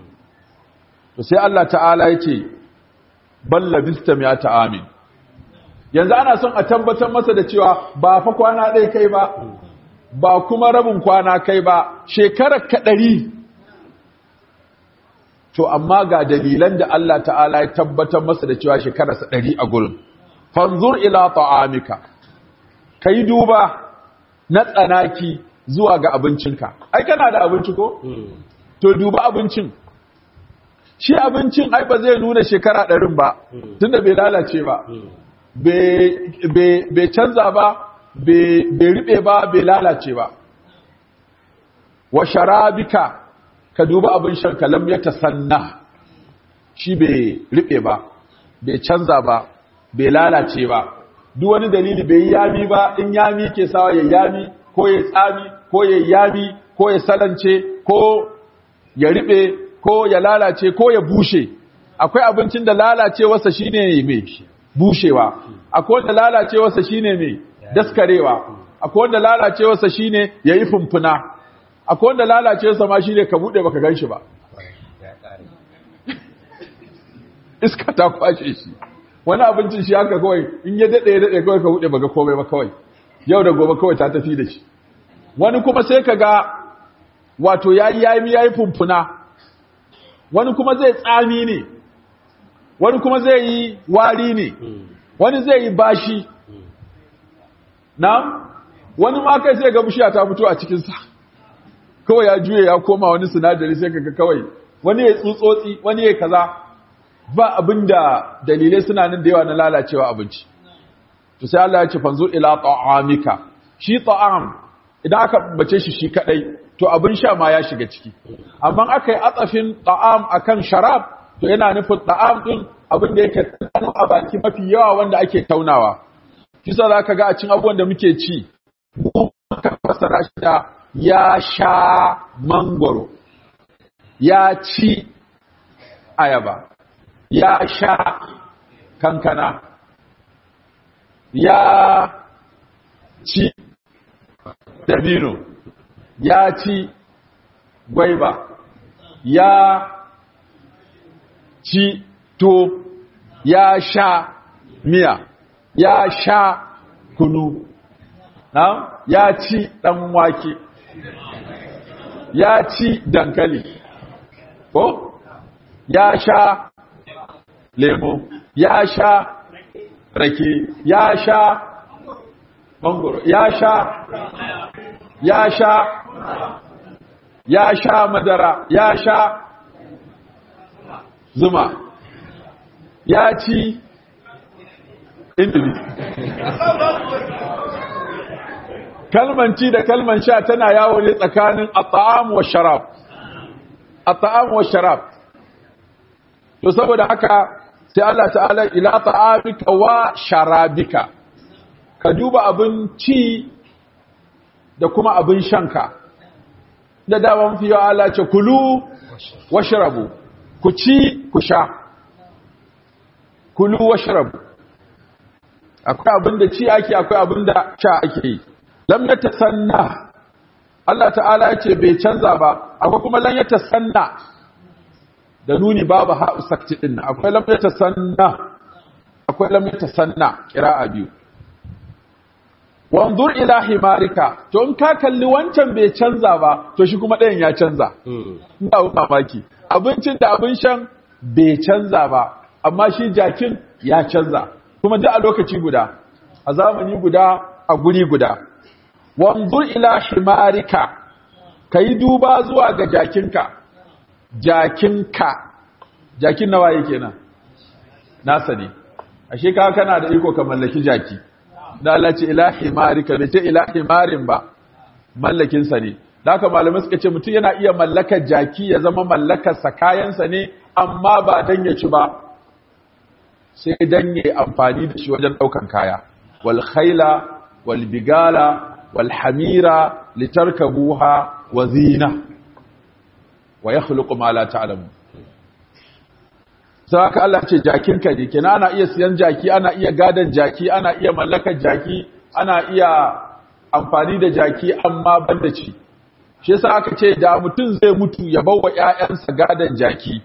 to sai Allah ta'ala yake balla bista mi'ata amin yanzu ana son a tabbatar masa da cewa ba fa kwana ɗaya kai ba ba kuma rabin kwana kai ba shekarar ka ɗari to amma ga dalilan da Allah ta'ala ya tabbatar masa da cewa shekararsa ɗari a gurin fanzur ila ta'amika ka yi duba na tsanaki zuwa ga abincinka ai kana da abinci ko? to duba abincin shi abincin ai ba zai nuna shekara ɗarin ba tunda bai lalace ba bai canza ba bai riɓe ba bai lalace ba wa sharabika ka duba abin shan kalam ya tasanna shi bai riɓe ba bai canza ba bai lalace ba duk wani dalili bai yami ba in yami ke sawa ya yami ko ya tsami ko ya yami ko ya salance ko ya riɓe ko ya lalace ko ya bushe akwai abincin da lalacewarsa shine mai bushewa akwai wanda lalacewarsa shine mai daskarewa akwai wanda lalacewarsa shine yayi fumfuna akwai wanda lalacewarsa ma shine ka bude baka ganshi ba iska ta kwashe shi wani abincin shi haka kawai in ya dade ya dade kawai ka bude baka komai ba kawai yau da gobe kawai ta tafi da shi wani kuma sai ka ga wato yayi yayi yayi fumfuna wani kuma zai tsami ne wani kuma zai yi wari ne wani zai yi bashi na wani ma kai sai ga bishiya ta fito a cikinsa kawai ya juye ya koma wani sinadari sai kaga kawai wani ya tsutsotsi wani ya kaza ba abinda dalilai suna nan da yawa na lalacewa abinci to sai Allah ya ce fanzu ila ta'amika shi ta'am idan aka bace shi shi kadai to abin sha ma ya shiga ciki amma aka yi atsafin ta'am akan sharab to yana nufin ta'am din abin da yake tsano a baki mafi yawa wanda ake taunawa kisa za ka ga a cin abubuwan da muke ci ka fasara shi da ya sha mangoro ya ci ayaba ya sha kankana ya ci dabino ya ci gwaiba ya ci to ya sha miya ya sha kunu na ya ci dan wake ya ci dankali ko ya sha lemo ya sha rake ya sha mangoro ya sha ya sha ya sha madara ya sha zuma ya ci indomi kalman ci da kalman sha tana yawo ne tsakanin at'am wa sharab at'am wa sharab to saboda haka sai Allah ta'ala ila ta'amika wa sharabika ka duba abin ci da kuma abin shanka da daman fiye Allah ce kulu washrabu ku ci ku sha kulu washrabu akwai abin da ci ake akwai abin da sha ake yi lam yatasanna Allah ta'ala ya ce bai canza ba akwai kuma lam yatasanna da nuni babu ha sakti din akwai lam yatasanna akwai lam yatasanna qira'a biyu wanzur ila himarika to in ka kalli wancan bai canza ba to shi kuma ɗayan ya canza ina mamaki abincin da abin shan bai canza ba amma shi jakin ya canza kuma duk a lokaci guda a zamani guda a guri guda wanzur ila himarika kai duba zuwa ga jakinka jakinka jakin nawa yake nan nasa ne ashe ka kana da iko ka mallaki jaki da Allah ce ila himarika bai ce ila himarin ba mallakin sa ne da haka malamai suka ce mutum yana iya mallakar jaki ya zama mallakar sa kayansa ne amma ba dan ya ci ba sai dan ya amfani da shi wajen daukan kaya wal khayla wal bigala wal hamira litarkabuha wa zina wa yakhluqu ma la ta'lamun sai haka Allah ce jakinka ne kenan ana iya siyan jaki ana iya gadan jaki ana iya mallakar jaki ana iya amfani da jaki amma banda ci shi yasa aka ce da mutum zai mutu ya bawa ƴaƴansa gadan jaki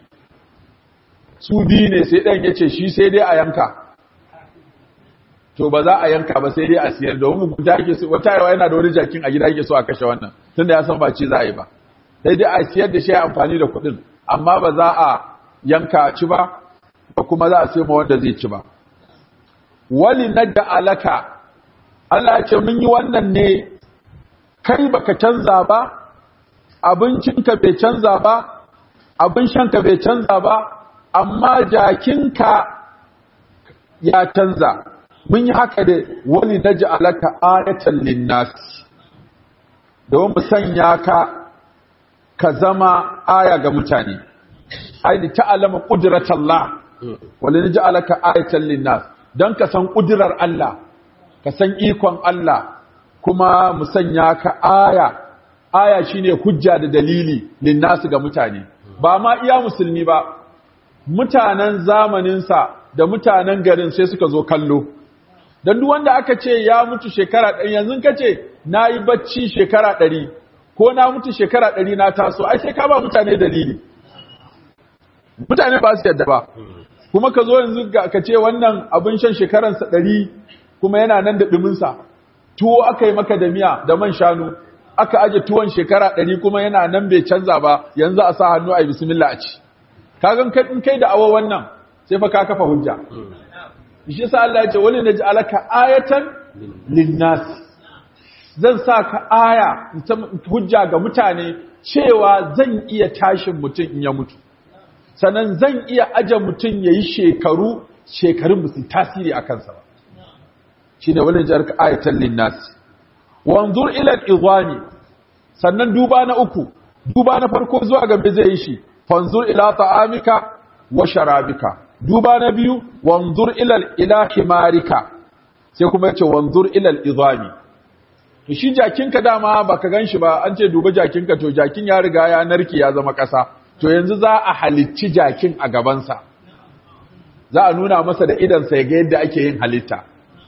su biyu ne sai ɗan yace shi sai dai a yanka to ba za a yanka ba sai dai a siyar domin mugunta yake so wata yawa yana da wani jakin a gida yake so a kashe wannan tunda ya san ba ci za a yi ba sai dai a siyar da shi amfani da kuɗin amma ba za a yanka ci ba ba kuma za a sai ma wanda zai ci ba wali nadda alaka Allah ya ce mun yi wannan ne kai baka canza ba abincinka bai canza ba abin shanka bai canza ba amma jakinka ya canza mun yi haka da wali nadda alaka ayatan linnas don mu sanya ka ka zama aya ga mutane ai ta'alama qudratallah wala naj'alaka ayatan linnas dan ka san kudirar Allah ka san ikon Allah kuma mu sanya ka aya aya shine hujja da dalili linnas ga mutane ba ma iya musulmi ba mutanen zamanin sa da mutanen garin sai suka zo kallo dan duk wanda aka ce ya mutu shekara ɗari yanzu kace nayi bacci shekara ɗari ko na mutu shekara ɗari na taso ai sai ka ba mutane dalili mutane ba su yadda ba kuma ka zo yanzu ka ce wannan abin shan shekaransa ɗari kuma yana nan da ɗuminsa tuwo aka yi maka da miya da man shanu aka aje tuwon shekara ɗari kuma yana nan bai canza ba yanzu a sa hannu a yi bismillah a ci kagan in kai da awa wannan sai fa ka kafa hujja shi yasa Allah ya ce wani naji alaka ayatan linnas zan sa ka aya hujja ga mutane cewa zan iya tashin mutum in ya mutu sannan zan iya aje mutum ya yi shekaru shekarun musu tasiri a kansa ba shi ne wani jarka ayatan linnas wanzur ilal izami sannan duba na uku duba na farko zuwa gabe zai yi shi fanzur ila ta'amika wa sharabika duba na biyu wanzur ilal ila himarika sai kuma yace wanzur ilal izami to shi jakinka dama baka ganshi ba an ce duba jakinka to jakin ya riga ya narke ya zama kasa to yanzu za a halicci jakin a gabansa za a nuna masa da idansa ya ga yadda ake yin halitta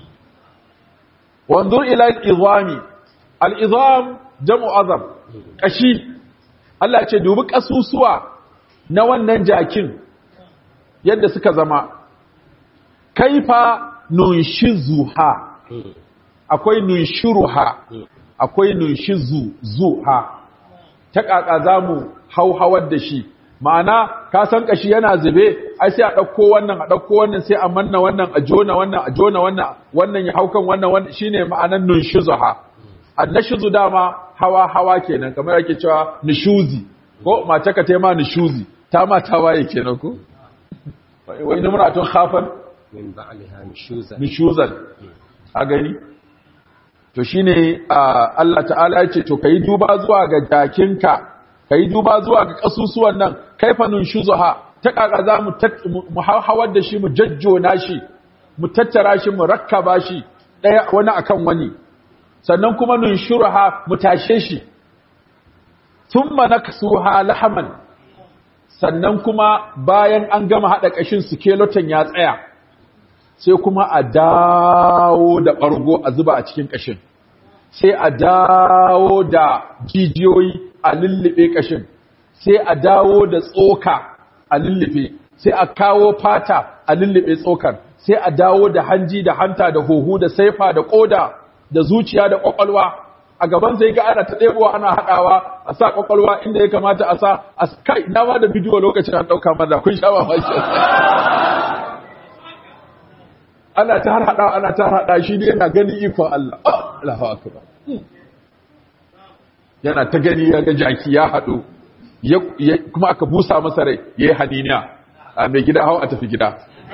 wanzur ila al-izami al-izam jam'u azam kashi Allah ce dubi kasusuwa na wannan jakin yadda suka zama kaifa nunshizuha akwai nunshiruha akwai nunshizu zuha ta kaka zamu hauhawar da shi ma'ana ka san kashi yana zube ai sai a dauko wannan a dauko wannan sai a manna wannan a jona wannan a jona wannan wannan ya haukan wannan wannan shine ma'anan nunshizuha annashizu dama hawa hawa kenan kamar yake cewa nishuzi ko mace ka tema nishuzi ta ma ta waye kenan ko wai numratun khafan min ba'liha nushuzan nishuzan a gani to shine Allah ta'ala ya ce to kai duba zuwa ga jakinka kai duba zuwa ga kasusuwan nan kaifa nunshuzuha ta kaka za mu mu hawar da shi mu jajjona shi mu tattara shi mu rakkaba shi daya wani akan wani sannan kuma nunshuruha mu tashe shi thumma naksuha lahaman sannan kuma bayan an gama hada kashin skeleton ya tsaya sai kuma a dawo da ɓargo a zuba a cikin ƙashin sai a dawo da jijiyoyi a lullube ƙashin sai a dawo da tsoka a lullube sai a kawo fata a lullube tsokar sai a dawo da hanji da hanta da huhu da saifa da ƙoda da zuciya da ƙwaƙwalwa a gaban sai ga ana ta ɗebowa ana haɗawa a sa ƙwaƙwalwa inda ya kamata a sa a kai na ma da bidiyo lokacin an ɗauka mana kun sha mamaki ana ta har hada ana ta hada shi ne yana gani ikon Allah Allahu akbar yana ta gani ya ga jaki ya hado kuma aka busa masa rai yayi hadiniya a mai gida hawa a tafi gida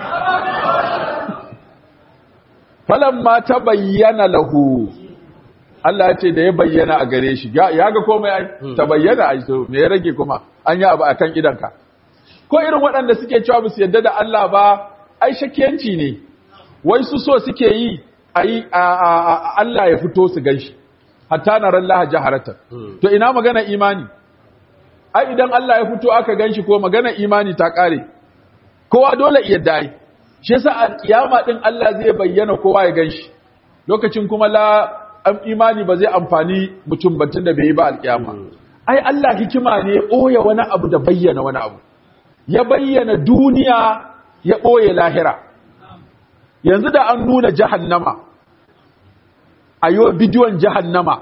falamma ta bayyana lahu Allah ya ce da ya bayyana a gare shi ya ga komai ai ta bayyana ai to me ya rage kuma an yi abu akan idanka ko irin waɗanda suke cewa ba su yadda da Allah ba ai shakiyanci ne wai su so suke yi a yi Allah ya fito su gan shi hatta na ran laha jaharata to ina magana imani ai idan Allah ya fito aka gan shi ko magana imani ta kare kowa dole iya dai shi yasa a kiyama din Allah zai bayyana kowa ya gan shi lokacin kuma la imani ba zai amfani mutum batun da bai yi ba alkiyama ai Allah hikima ne ɓoye wani abu da bayyana wani abu ya bayyana duniya ya ɓoye lahira yanzu da an nuna jahannama a yi bidiyon jahannama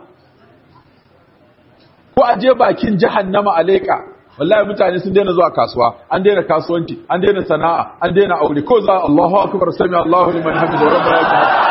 ko a je bakin jahannama a leƙa wallahi mutane sun daina zuwa kasuwa an daina kasuwanci an daina sana'a an daina aure ko za Allahu akbar sami Allahu liman hamidu rabbana lakal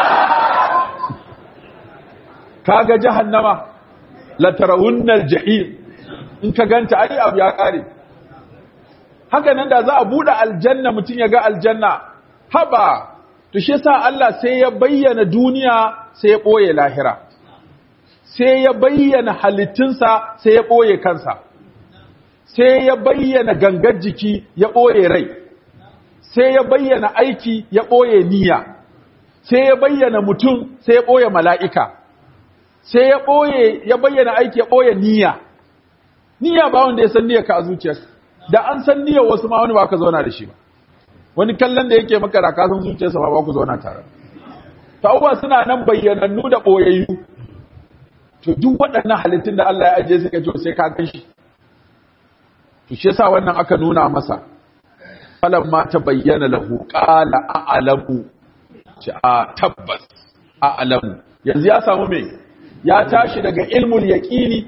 kaga jahannama la tarawunnal jahim in ka ganta ai abu ya kare haka nan da za a bude aljanna mutun ya ga aljanna haba to shi yasa Allah sai ya bayyana duniya sai ya boye lahira sai ya bayyana halittunsa sai ya boye kansa sai ya bayyana gangar jiki ya boye rai sai ya bayyana aiki ya boye niyya sai ya bayyana mutum sai ya boye mala'ika sai ya boye ya bayyana aiki ya boye niyya niyya ba wanda ya san niyyar ka a zuciyarka da an san niyyar wasu ma wani ba ka zauna da shi ba wani kallon da yake maka da kasan zuciyarsa ba ba ku zauna tare ta abubuwa suna nan bayyanannu da ɓoyayyu to duk waɗannan halittun da Allah ya ajiye suka ce sai ka gan shi to shi yasa wannan aka nuna masa falan ma ta bayyana lahu qala a'lamu ce a tabbas a'lamu yanzu ya samu me ya tashi daga ilmul yaqini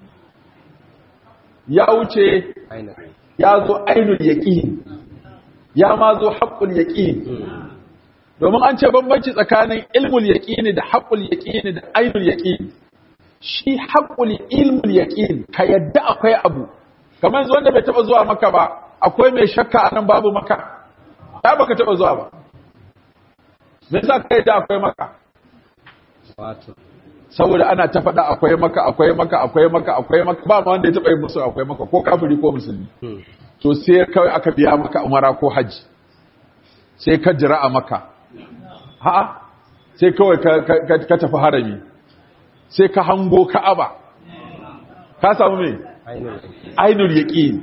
ya wuce ya zo ainul yaqini ya ma zo haƙƙul yaƙini domin an ce bambanci tsakanin ilmul yaƙini da haƙƙul yaƙini da ainul yaƙini shi haƙƙul ilmul yaƙini ka yadda akwai abu kamar yanzu wanda bai taɓa zuwa maka ba akwai mai shakka a nan babu maka ya baka taɓa zuwa ba me yasa ka yadda akwai maka saboda ana ta faɗa akwai maka akwai maka akwai maka akwai maka ba ma wanda ya taɓa yi musu akwai maka ko kafiri ko musulmi to sai kawai aka biya maka umara ko haji sai ka jira a maka ha sai kawai ka tafi harami sai ka hango ka'aba ka samu me ainul yaqin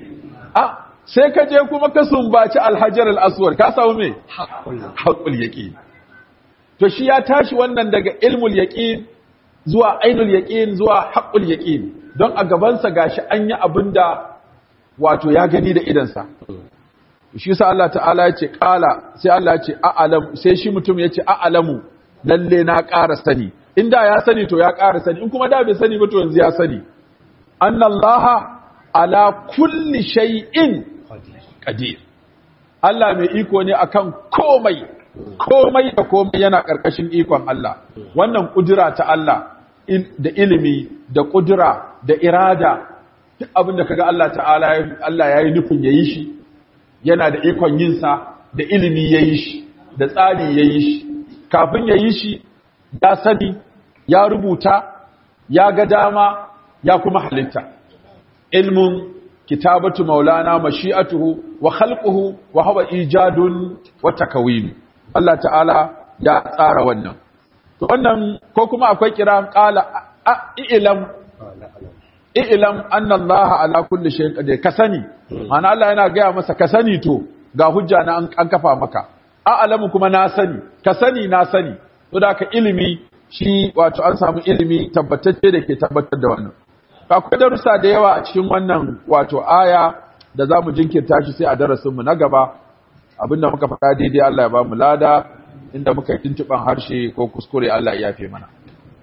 a sai ka je kuma ka sumbaci alhajar al'aswar ka samu me haƙul yaƙin to shi ya tashi wannan daga ilmul yaƙin zuwa ainul yaƙin zuwa haƙul yaƙin don a gabansa gashi an yi abin da wato ya gani da idansa shi sa Allah ta'ala ya ce ƙala sai Allah ya ce a'alam sai shi mutum ya ce a'alamu lalle na ƙara sani inda ya sani to ya ƙara sani in kuma da bai sani ba to yanzu ya sani annallaha ala kulli shay'in qadir Allah mai iko ne akan komai komai da komai yana ƙarƙashin ikon Allah wannan kudura ta Allah da ilimi da kudura da irada duk abin da kaga Allah ta'ala Allah yayi nufin yayi shi yana da ikon yin sa da ilimi yayi shi da tsari yayi shi kafin yayi shi ya sani ya rubuta ya ga dama ya kuma halitta ilmun kitabatu maulana mashi'atuhu wa khalquhu wa huwa ijadun wa takawin Allah ta'ala ya tsara wannan to wannan ko kuma akwai kiran qala ilam ilam anna Allah ala kulli shay'in qadir ka sani ma'ana Allah yana gaya masa ka sani to ga hujja na an kafa maka a'lamu kuma na sani ka sani na sani to da ka ilimi shi wato an samu ilimi tabbatacce da ke tabbatar da wannan akwai darussa da yawa a cikin wannan wato aya da za mu jinkirta shi sai a darasinmu na gaba abinda muka faɗa daidai Allah ya ba mu lada inda muka yi tuntuɓan harshe ko kuskure Allah ya yafe mana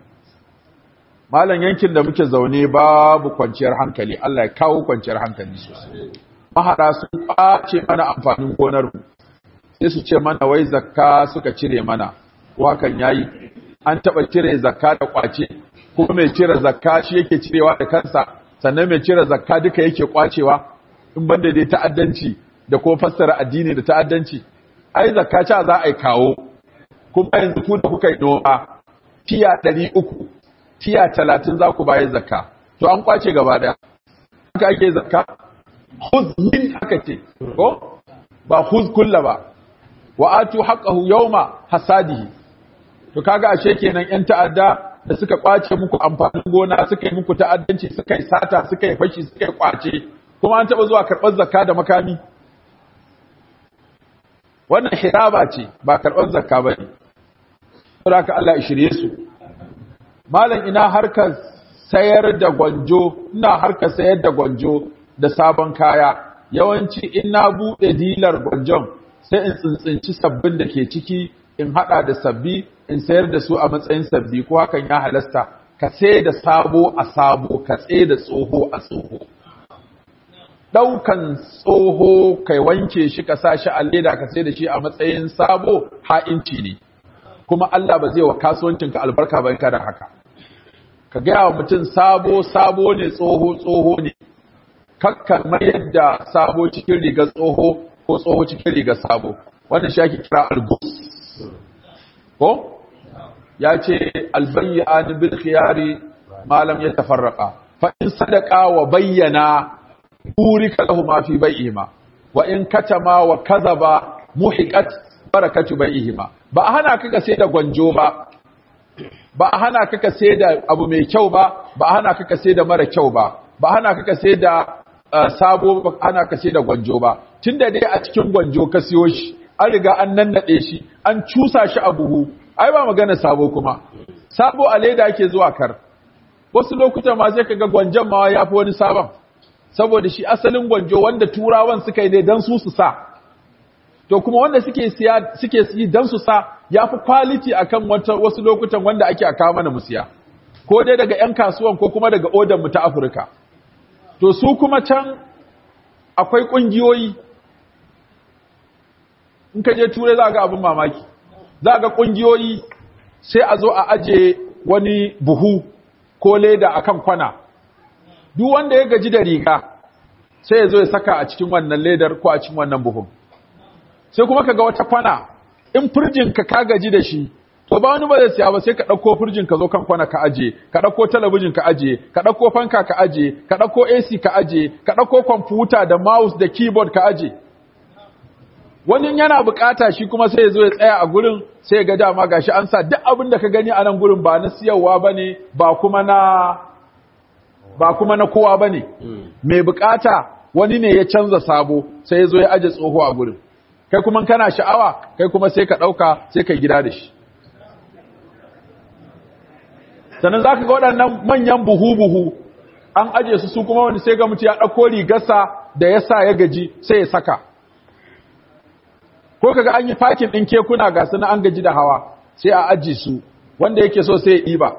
malam yankin da muke zaune babu kwanciyar hankali Allah ya kawo kwanciyar hankali sosai mahara sun ɓace mana amfanin gonar mu sai su ce mana wai zakka suka cire mana wakan yayi an taɓa cire zakka da kwace kuma mai cire zakka shi yake cirewa da kansa sannan mai cire zakka duka yake kwacewa in banda dai ta'addanci da ko fassara addini da ta'addanci ai zakka cha za a yi kawo kuma yanzu ku da kuka yi noma tiya 300 tiya 30 za ku bayar zakka to an kwace gaba daya haka ake zakka khudh min haka ce ko ba khudh kullu ba wa atu haqqahu yawma hasadihi to kaga ashe kenan yan ta'adda da suka kwace muku amfanin gona suka yi muku ta'addanci suka yi sata suka yi fashi suka yi kwace kuma an taba zuwa karɓar zakka da makami wannan hiraba ce ba karɓar zakka ba ne saboda ka Allah ya shirye su malam ina harkar sayar da gwanjo ina harkar sayar da gwanjo da sabon kaya yawanci in na buɗe dilar gwanjon sai in tsintsinci sabbin da ke ciki in haɗa da sabbi in sayar da su a matsayin sabbi ko hakan ya halasta ka sai da sabo a sabo ka tsaye da tsoho a tsoho ɗaukan tsoho kai wanke shi ka sa shi a leda ka sai da shi a matsayin sabo ha'inci ne kuma Allah ba zai wa kasuwancinka albarka ba kada haka ka gaya wa mutum sabo sabo ne tsoho tsoho ne kakka mayar da sabo cikin rigar tsoho ko tsoho cikin rigar sabo wannan shi ake kira algus ko ya ce albayyani bil khiyari malam ya tafarraka fa in sadaqa wa bayyana burika lahu ma fi bai'ihima wa in katama wa kadhaba muhiqat barakatu bai'ihima ba a hana ka sai da gwanjo ba ba a hana ka sai da abu mai kyau ba ba a hana ka sai da mara kyau ba ba a hana ka sai da sabo ba a hana ka sai da gwanjo ba tunda dai a cikin gwanjo ka siyo shi an riga an nannade shi an cusa shi a buhu ai ba magana sabo kuma sabo a leda yake zuwa kar wasu lokutan ma sai kaga gwanjon ma ya fi wani sabon saboda shi asalin gwanjo wanda turawan suka yi ne dan su su sa to kuma wanda suke siya suke yi dan su sa yafi quality akan wata wasu lokutan wanda ake aka mana mu siya ko dai daga ƴan kasuwan ko kuma daga odan mu ta Afirka to su kuma can akwai kungiyoyi in ka je turai za ga abin mamaki za ga kungiyoyi sai a zo a aje wani buhu ko leda akan kwana duk wanda ya gaji da riga sai ya zo ya saka a cikin wannan ledar ko a cikin wannan buhun sai kuma ka ga wata kwana in firjin ka ka gaji da shi to ba wani ba zai siya ba sai ka ɗauko firjin ka zo kan kwana ka aje ka ɗauko talabijin ka aje ka ɗauko fanka ka aje ka ɗauko AC ka aje ka ɗauko kwamfuta da mouse da keyboard ka aje wani yana bukata shi kuma sai ya zo ya tsaya a gurin sai ya ga dama gashi an sa duk abin da ka gani a nan gurin ba na siyarwa bane ba kuma na ba kuma na kowa bane mai bukata wani ne ya canza sabo sai ya zo ya aje tsoho a gurin kai kuma kana sha'awa kai kuma sai ka ɗauka sai ka gida da shi sannan za ka ga waɗannan manyan buhu-buhu an aje su su kuma wani sai ga mutu ya ɗauko rigarsa da ya sa ya gaji sai ya saka ko kaga an yi fakin ɗin kekuna ga su na an gaji da hawa sai a aji su wanda yake so sai ya ɗiba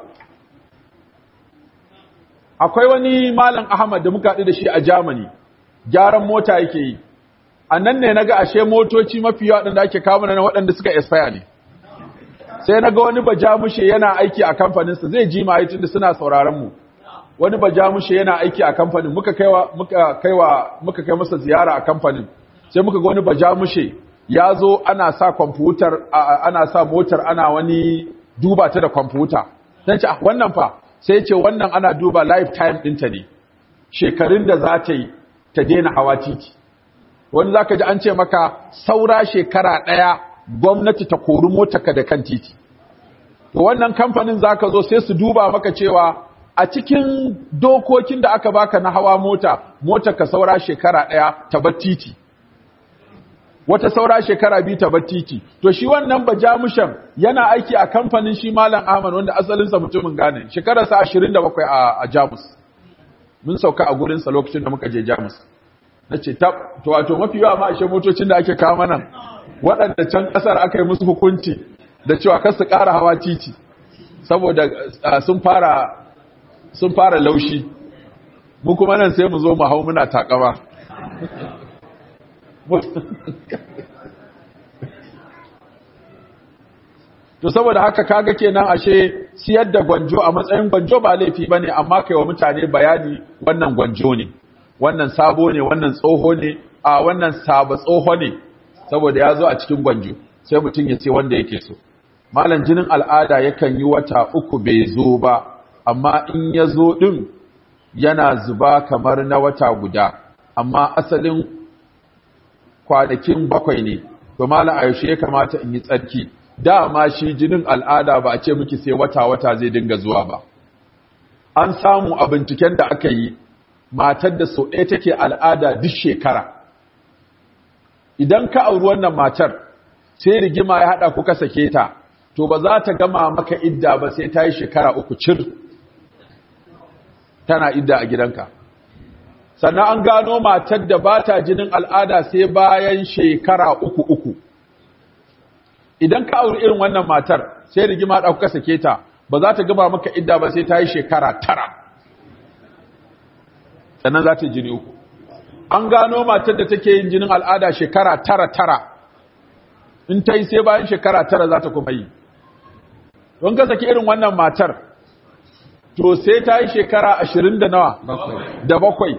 akwai wani malam ahmad da muka haɗu da shi a germany gyaran mota yake yi a nan ne na ga ashe motoci mafi yawa waɗanda ake kawo na waɗanda suka expire ne sai na ga wani bajamushe yana aiki a kamfaninsa zai ji ma tunda suna sauraron mu wani bajamushe yana aiki a kamfanin muka kaiwa muka kaiwa muka kai masa ziyara a kamfanin sai muka ga wani bajamushe ya zo ana sa kwamfutar ana sa motar ana wani duba ta da kwamfuta sai ce wannan fa sai ce wannan ana duba lifetime ɗinta ne shekarun da za ta yi ta daina hawa titi wani zaka ji an ce maka saura shekara ɗaya gwamnati ta kori motarka da kan titi to wannan kamfanin zaka zo sai su duba maka cewa a cikin dokokin da aka baka na hawa mota motarka saura shekara ɗaya ta bar titi wata saura shekara biyu ta bar titi to shi wannan bajamushan yana aiki a kamfanin shi malam Ahmad wanda asalinsa mutumin Ghana shekararsa 27 a, a Jamus mun sauka a gurinsa lokacin da muka je Jamus nace tab to wato mafi yawa ma ashe motocin da ake kawo mana waɗanda can ƙasar aka yi musu hukunci da cewa kar su ƙara hawa titi saboda sun fara sun fara laushi mu kuma nan sai mu zo mu hau muna takama to saboda haka kaga kenan ashe siyar da gwanjo a matsayin gwanjo ba laifi bane amma kai wa mutane bayani wannan gwanjo ne wannan sabo ne wannan tsoho ne a wannan saba tsoho ne saboda ya zo a cikin gwanjo sai mutum ya ce wanda yake so malam jinin al'ada yakan yi wata uku bai zo ba amma in ya zo din yana zuba kamar na wata guda amma asalin kwanakin bakwai ne to malam a yaushe ya kamata in yi tsarki dama shi jinin al'ada ba a ce miki sai wata-wata zai dinga zuwa ba an samu a binciken da aka yi matar da sau ɗaya take al'ada duk shekara idan ka auri wannan matar sai rigima ya haɗa kuka sake ta to ba za ta gama maka idda ba sai ta yi shekara uku cir tana idda a gidanka sannan an gano matar da ba ta jinin al'ada sai bayan shekara uku uku idan ka auri irin wannan matar sai rigima da kuka sake ta ba za ta gama maka idda ba sai ta yi shekara tara sannan za ta yi jini uku an gano matar da take yin jinin al'ada shekara tara tara in ta yi sai bayan shekara tara za ta kuma yi don ka saki irin wannan matar to sai ta yi shekara ashirin da nawa da bakwai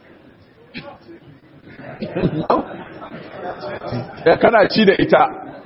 ya kana ci da ita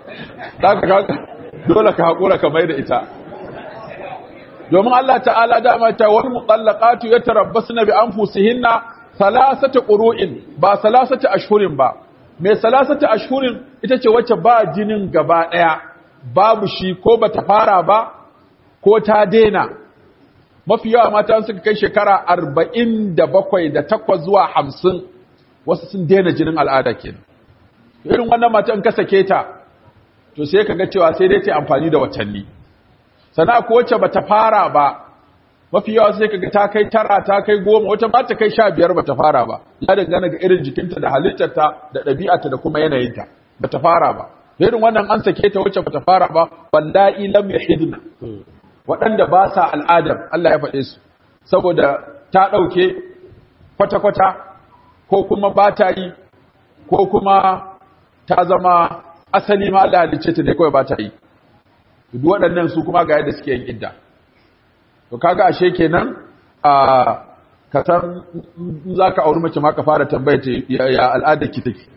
dole ka haƙura ka mai da ita domin Allah ta'ala dama ta wani mutsallaqatu ya tarabbasu na bi an fusihinna salasata ƙuru'in ba salasata ashhurin ba mai salasata ashhurin ita ce wacce ba jinin gaba ɗaya babu shi ko ba ta fara ba ko ta dena mafi yawa mata suka kai shekara arba'in da bakwai da takwas zuwa hamsin wasu sun dena jinin al'ada kenan irin wannan matan ka sake ta to sai ka ga cewa sai dai ta amfani da watanni sana ko wacce bata fara ba mafi yawa sai ka ga ta kai tara ta kai goma wata ba ta kai sha biyar bata fara ba ya dangana ga irin jikinta da halittarta da ɗabi'arta da kuma yanayinta bata fara ba irin wannan an sake ta wacce bata fara ba wallahi lam yahidna waɗanda ba sa al'adar Allah ya faɗe su saboda ta ɗauke kwata-kwata ko kuma ba ta yi ko kuma ta zama asali ma Allah halicce ta ne kawai ba ta yi duk waɗannan su kuma ga yadda suke yin idda to kaga ashe kenan a ka san za ka auri mace ma ka fara tambaya ta ya al'adar ki take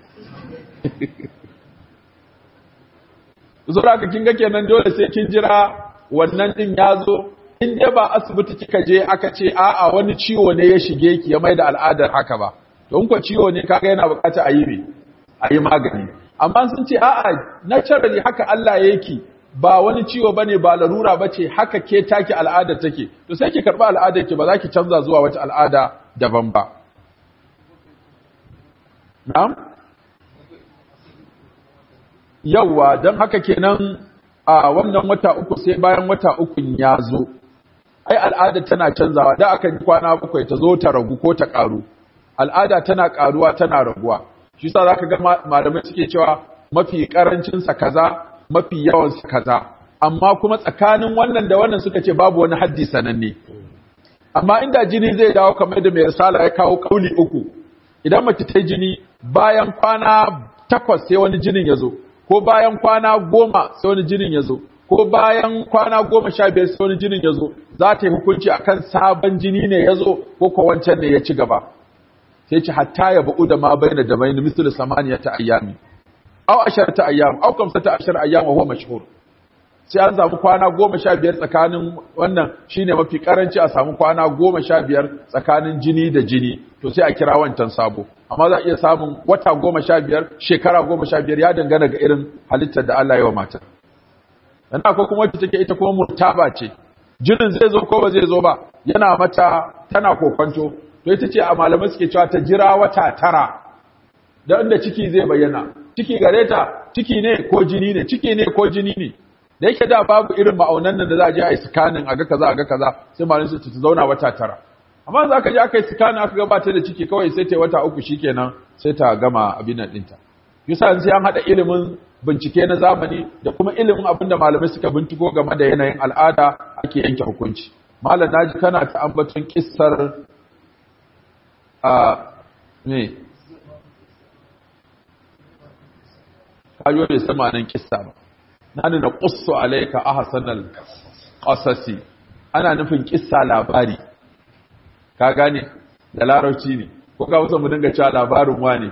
zura ka kinga kenan dole sai kin jira wannan din ya zo in dai ba asibiti kika je aka ce a'a wani ciwo ne ya shige ki ya mai da al'adar haka ba to in ko ciwo ne kaga yana bukata a yi me a yi magani amma sun ce a'a naturally haka Allah ya yake ba wani ciwo bane ba larura bace haka ke take al'ada take to sai ki karba al'adar ki ba za ki canza zuwa wata al'ada daban ba na'am yawwa don haka kenan a wannan wata uku sai bayan wata ukun ya zo ai al'ada tana canzawa da aka yi kwana bakwai ta zo ta ragu ko ta karu al'ada tana karuwa tana raguwa shi sa zaka ga malamai suke cewa mafi karancin sa kaza mafi yawan sa kaza amma kuma tsakanin wannan da wannan suka ce babu wani haddi sananne amma inda jini zai dawo kamar da mai risala ya kawo kauli uku idan mace ta jini bayan kwana takwas sai wani jinin ya zo ko bayan kwana goma sai wani jinin ya zo ko bayan kwana goma sha biyar sai wani jinin ya zo za ta yi hukunci akan sabon jini ne ya zo ko ko wancan ne ya ci gaba sai ce hatta ya ba'u da ma bayyana da bayyana misali samaniya ta ayyami au ashar ta ayyam au kamsa ta ashar ayyam wa huwa mashhur sai an samu kwana goma sha biyar tsakanin wannan shine mafi karanci a samu kwana goma sha biyar tsakanin jini da jini to sai a kira wancan sabo amma za a iya samun wata goma sha biyar shekara goma sha biyar ya dangana ga irin halittar da Allah ya wa matar dan akwai kuma wacce take ita kuma murtaba ce jinin zai zo ko ba zai zo ba yana mata tana kokonto to ita ce a malamai suke cewa ta jira wata tara da inda ciki zai bayyana ciki gare ta ciki ne ko jini ne ciki ne ko jini ne da yake da babu irin ma'aunan nan da za a je a yi sikanin a ga kaza a ga kaza sai malamin su ta zauna wata tara amma za ka je aka yi sikanin aka gabata da ciki kawai sai ta yi wata uku shikenan sai ta gama abin nan ɗinta yasa sai an haɗa ilimin bincike na zamani da kuma ilimin abin da malamai suka binciko game da yanayin al'ada ake yanke hukunci malam naji kana ta ambaton kissar a me kayo bai sama nan kissa ba nani na qussu alayka ahsanal qasasi ana nufin kissa labari ka gane da larabci ne ko ka musa mu dinga cewa labarin wane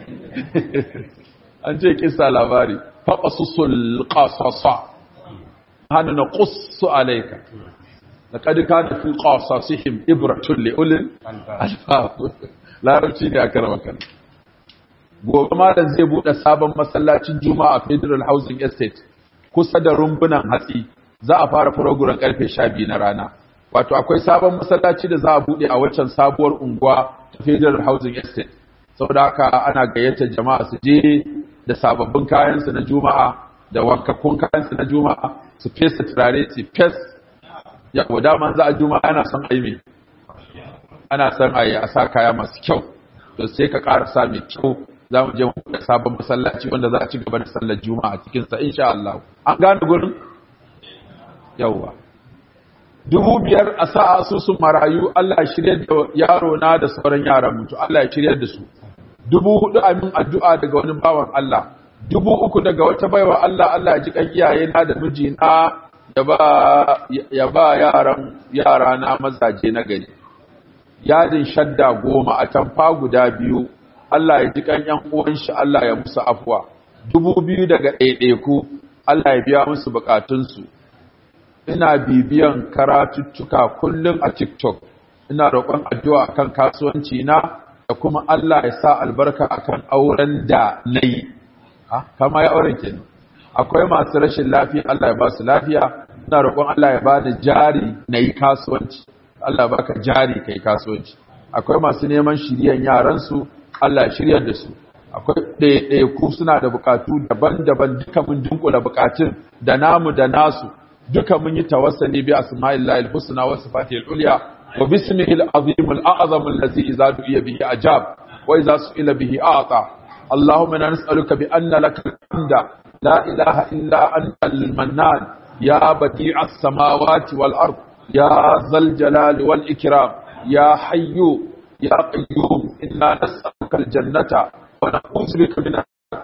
an ce kissa labari faqasusul qasasa hana na qussu alayka laqad kana fi qasasihim ibratun li ulil albab larabci ne aka rama kan gobe malam zai bude sabon masallacin juma'a federal housing estate kusa da rumbunan hatsi za a fara program karfe 12 na rana wato akwai sabon masallaci da za a bude a waccan sabuwar unguwa ta federal housing estate saboda haka ana gayyatar jama'a su je da sababbin kayansu na juma'a da wankakkun kayansu na juma'a su fesa turare su fes ya dama za a juma'a ana son aimi ana son a yi a sa kaya masu kyau to sai ka ƙara sa mai kyau za mu je mu da sabon masallaci wanda za a ci gaba da sallar juma'a cikin sa insha Allah an gane gurin yawwa dubu biyar a sa asusun marayu Allah ya shirya da yaro na da sauran yaran mutu Allah ya shirya da su dubu hudu amin addu'a daga wani bawan Allah dubu uku daga wata baiwa Allah Allah ya ji kan iyaye na da mijina ya ba ya ba yaran yara na mazaje na gari yadin shadda goma a tamfa guda biyu Allah ya ji kan yan uwan shi Allah ya musu afwa dubu biyu daga ɗaiɗaiku Allah ya biya musu bukatunsu ina bibiyan karatuttuka kullum a TikTok ina roƙon addu'a kan kasuwanci na da kuma Allah ya sa albarka akan auren da nayi ha kama ya auren kenan akwai masu rashin lafiya Allah ya ba su lafiya ina roƙon Allah ya ba da jari nayi kasuwanci Allah baka jari kai kasuwanci akwai masu neman shiryan yaran su Allah ya shiryar da su akwai ɗaiɗaiku suna da bukatu daban-daban duka mun dunkula bukatun da namu da nasu duka mun yi tawassali bi asma'illahi al-husna wa sifatihi al-ulya wa bismihi al-azim al-a'zam allazi idza du'iya bihi ajab wa idza su'ila bihi a'ta اللهم انا نسالك بان لك الحمد لا اله الا انت المنان يا بديع السماوات والارض يا ذا الجلال والاكرام يا حي يا قيوم انا نسالك الجنه ونعوذ بك من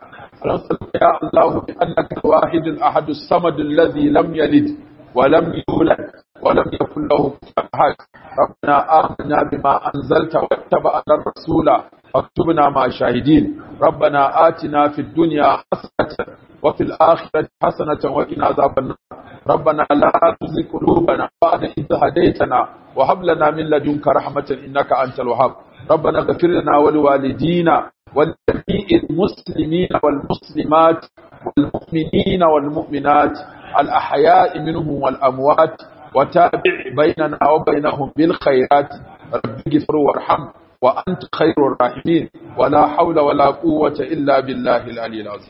نسألك يا الله بأنك الواحد الأحد الصمد الذي لم يلد ولم يولد ولم يكن له كفوا أحد ربنا آمنا بما أنزلت واتبعنا الرسول فاكتبنا مع الشاهدين ربنا آتنا في الدنيا حسنة وفي الآخرة حسنة وقنا عذاب النار ربنا لا تزغ قلوبنا بعد إذ هديتنا وهب لنا من لدنك رحمة إنك أنت الوهاب ربنا اغفر لنا ولوالدينا ولجميع المسلمين والمسلمات والمؤمنين والمؤمنات الأحياء منهم والأموات وتابع بيننا وبينهم بالخيرات رب اغفر وارحم wa anta khairur rahimin wala hawla wala quwwata illa billahi al-aliyyil azim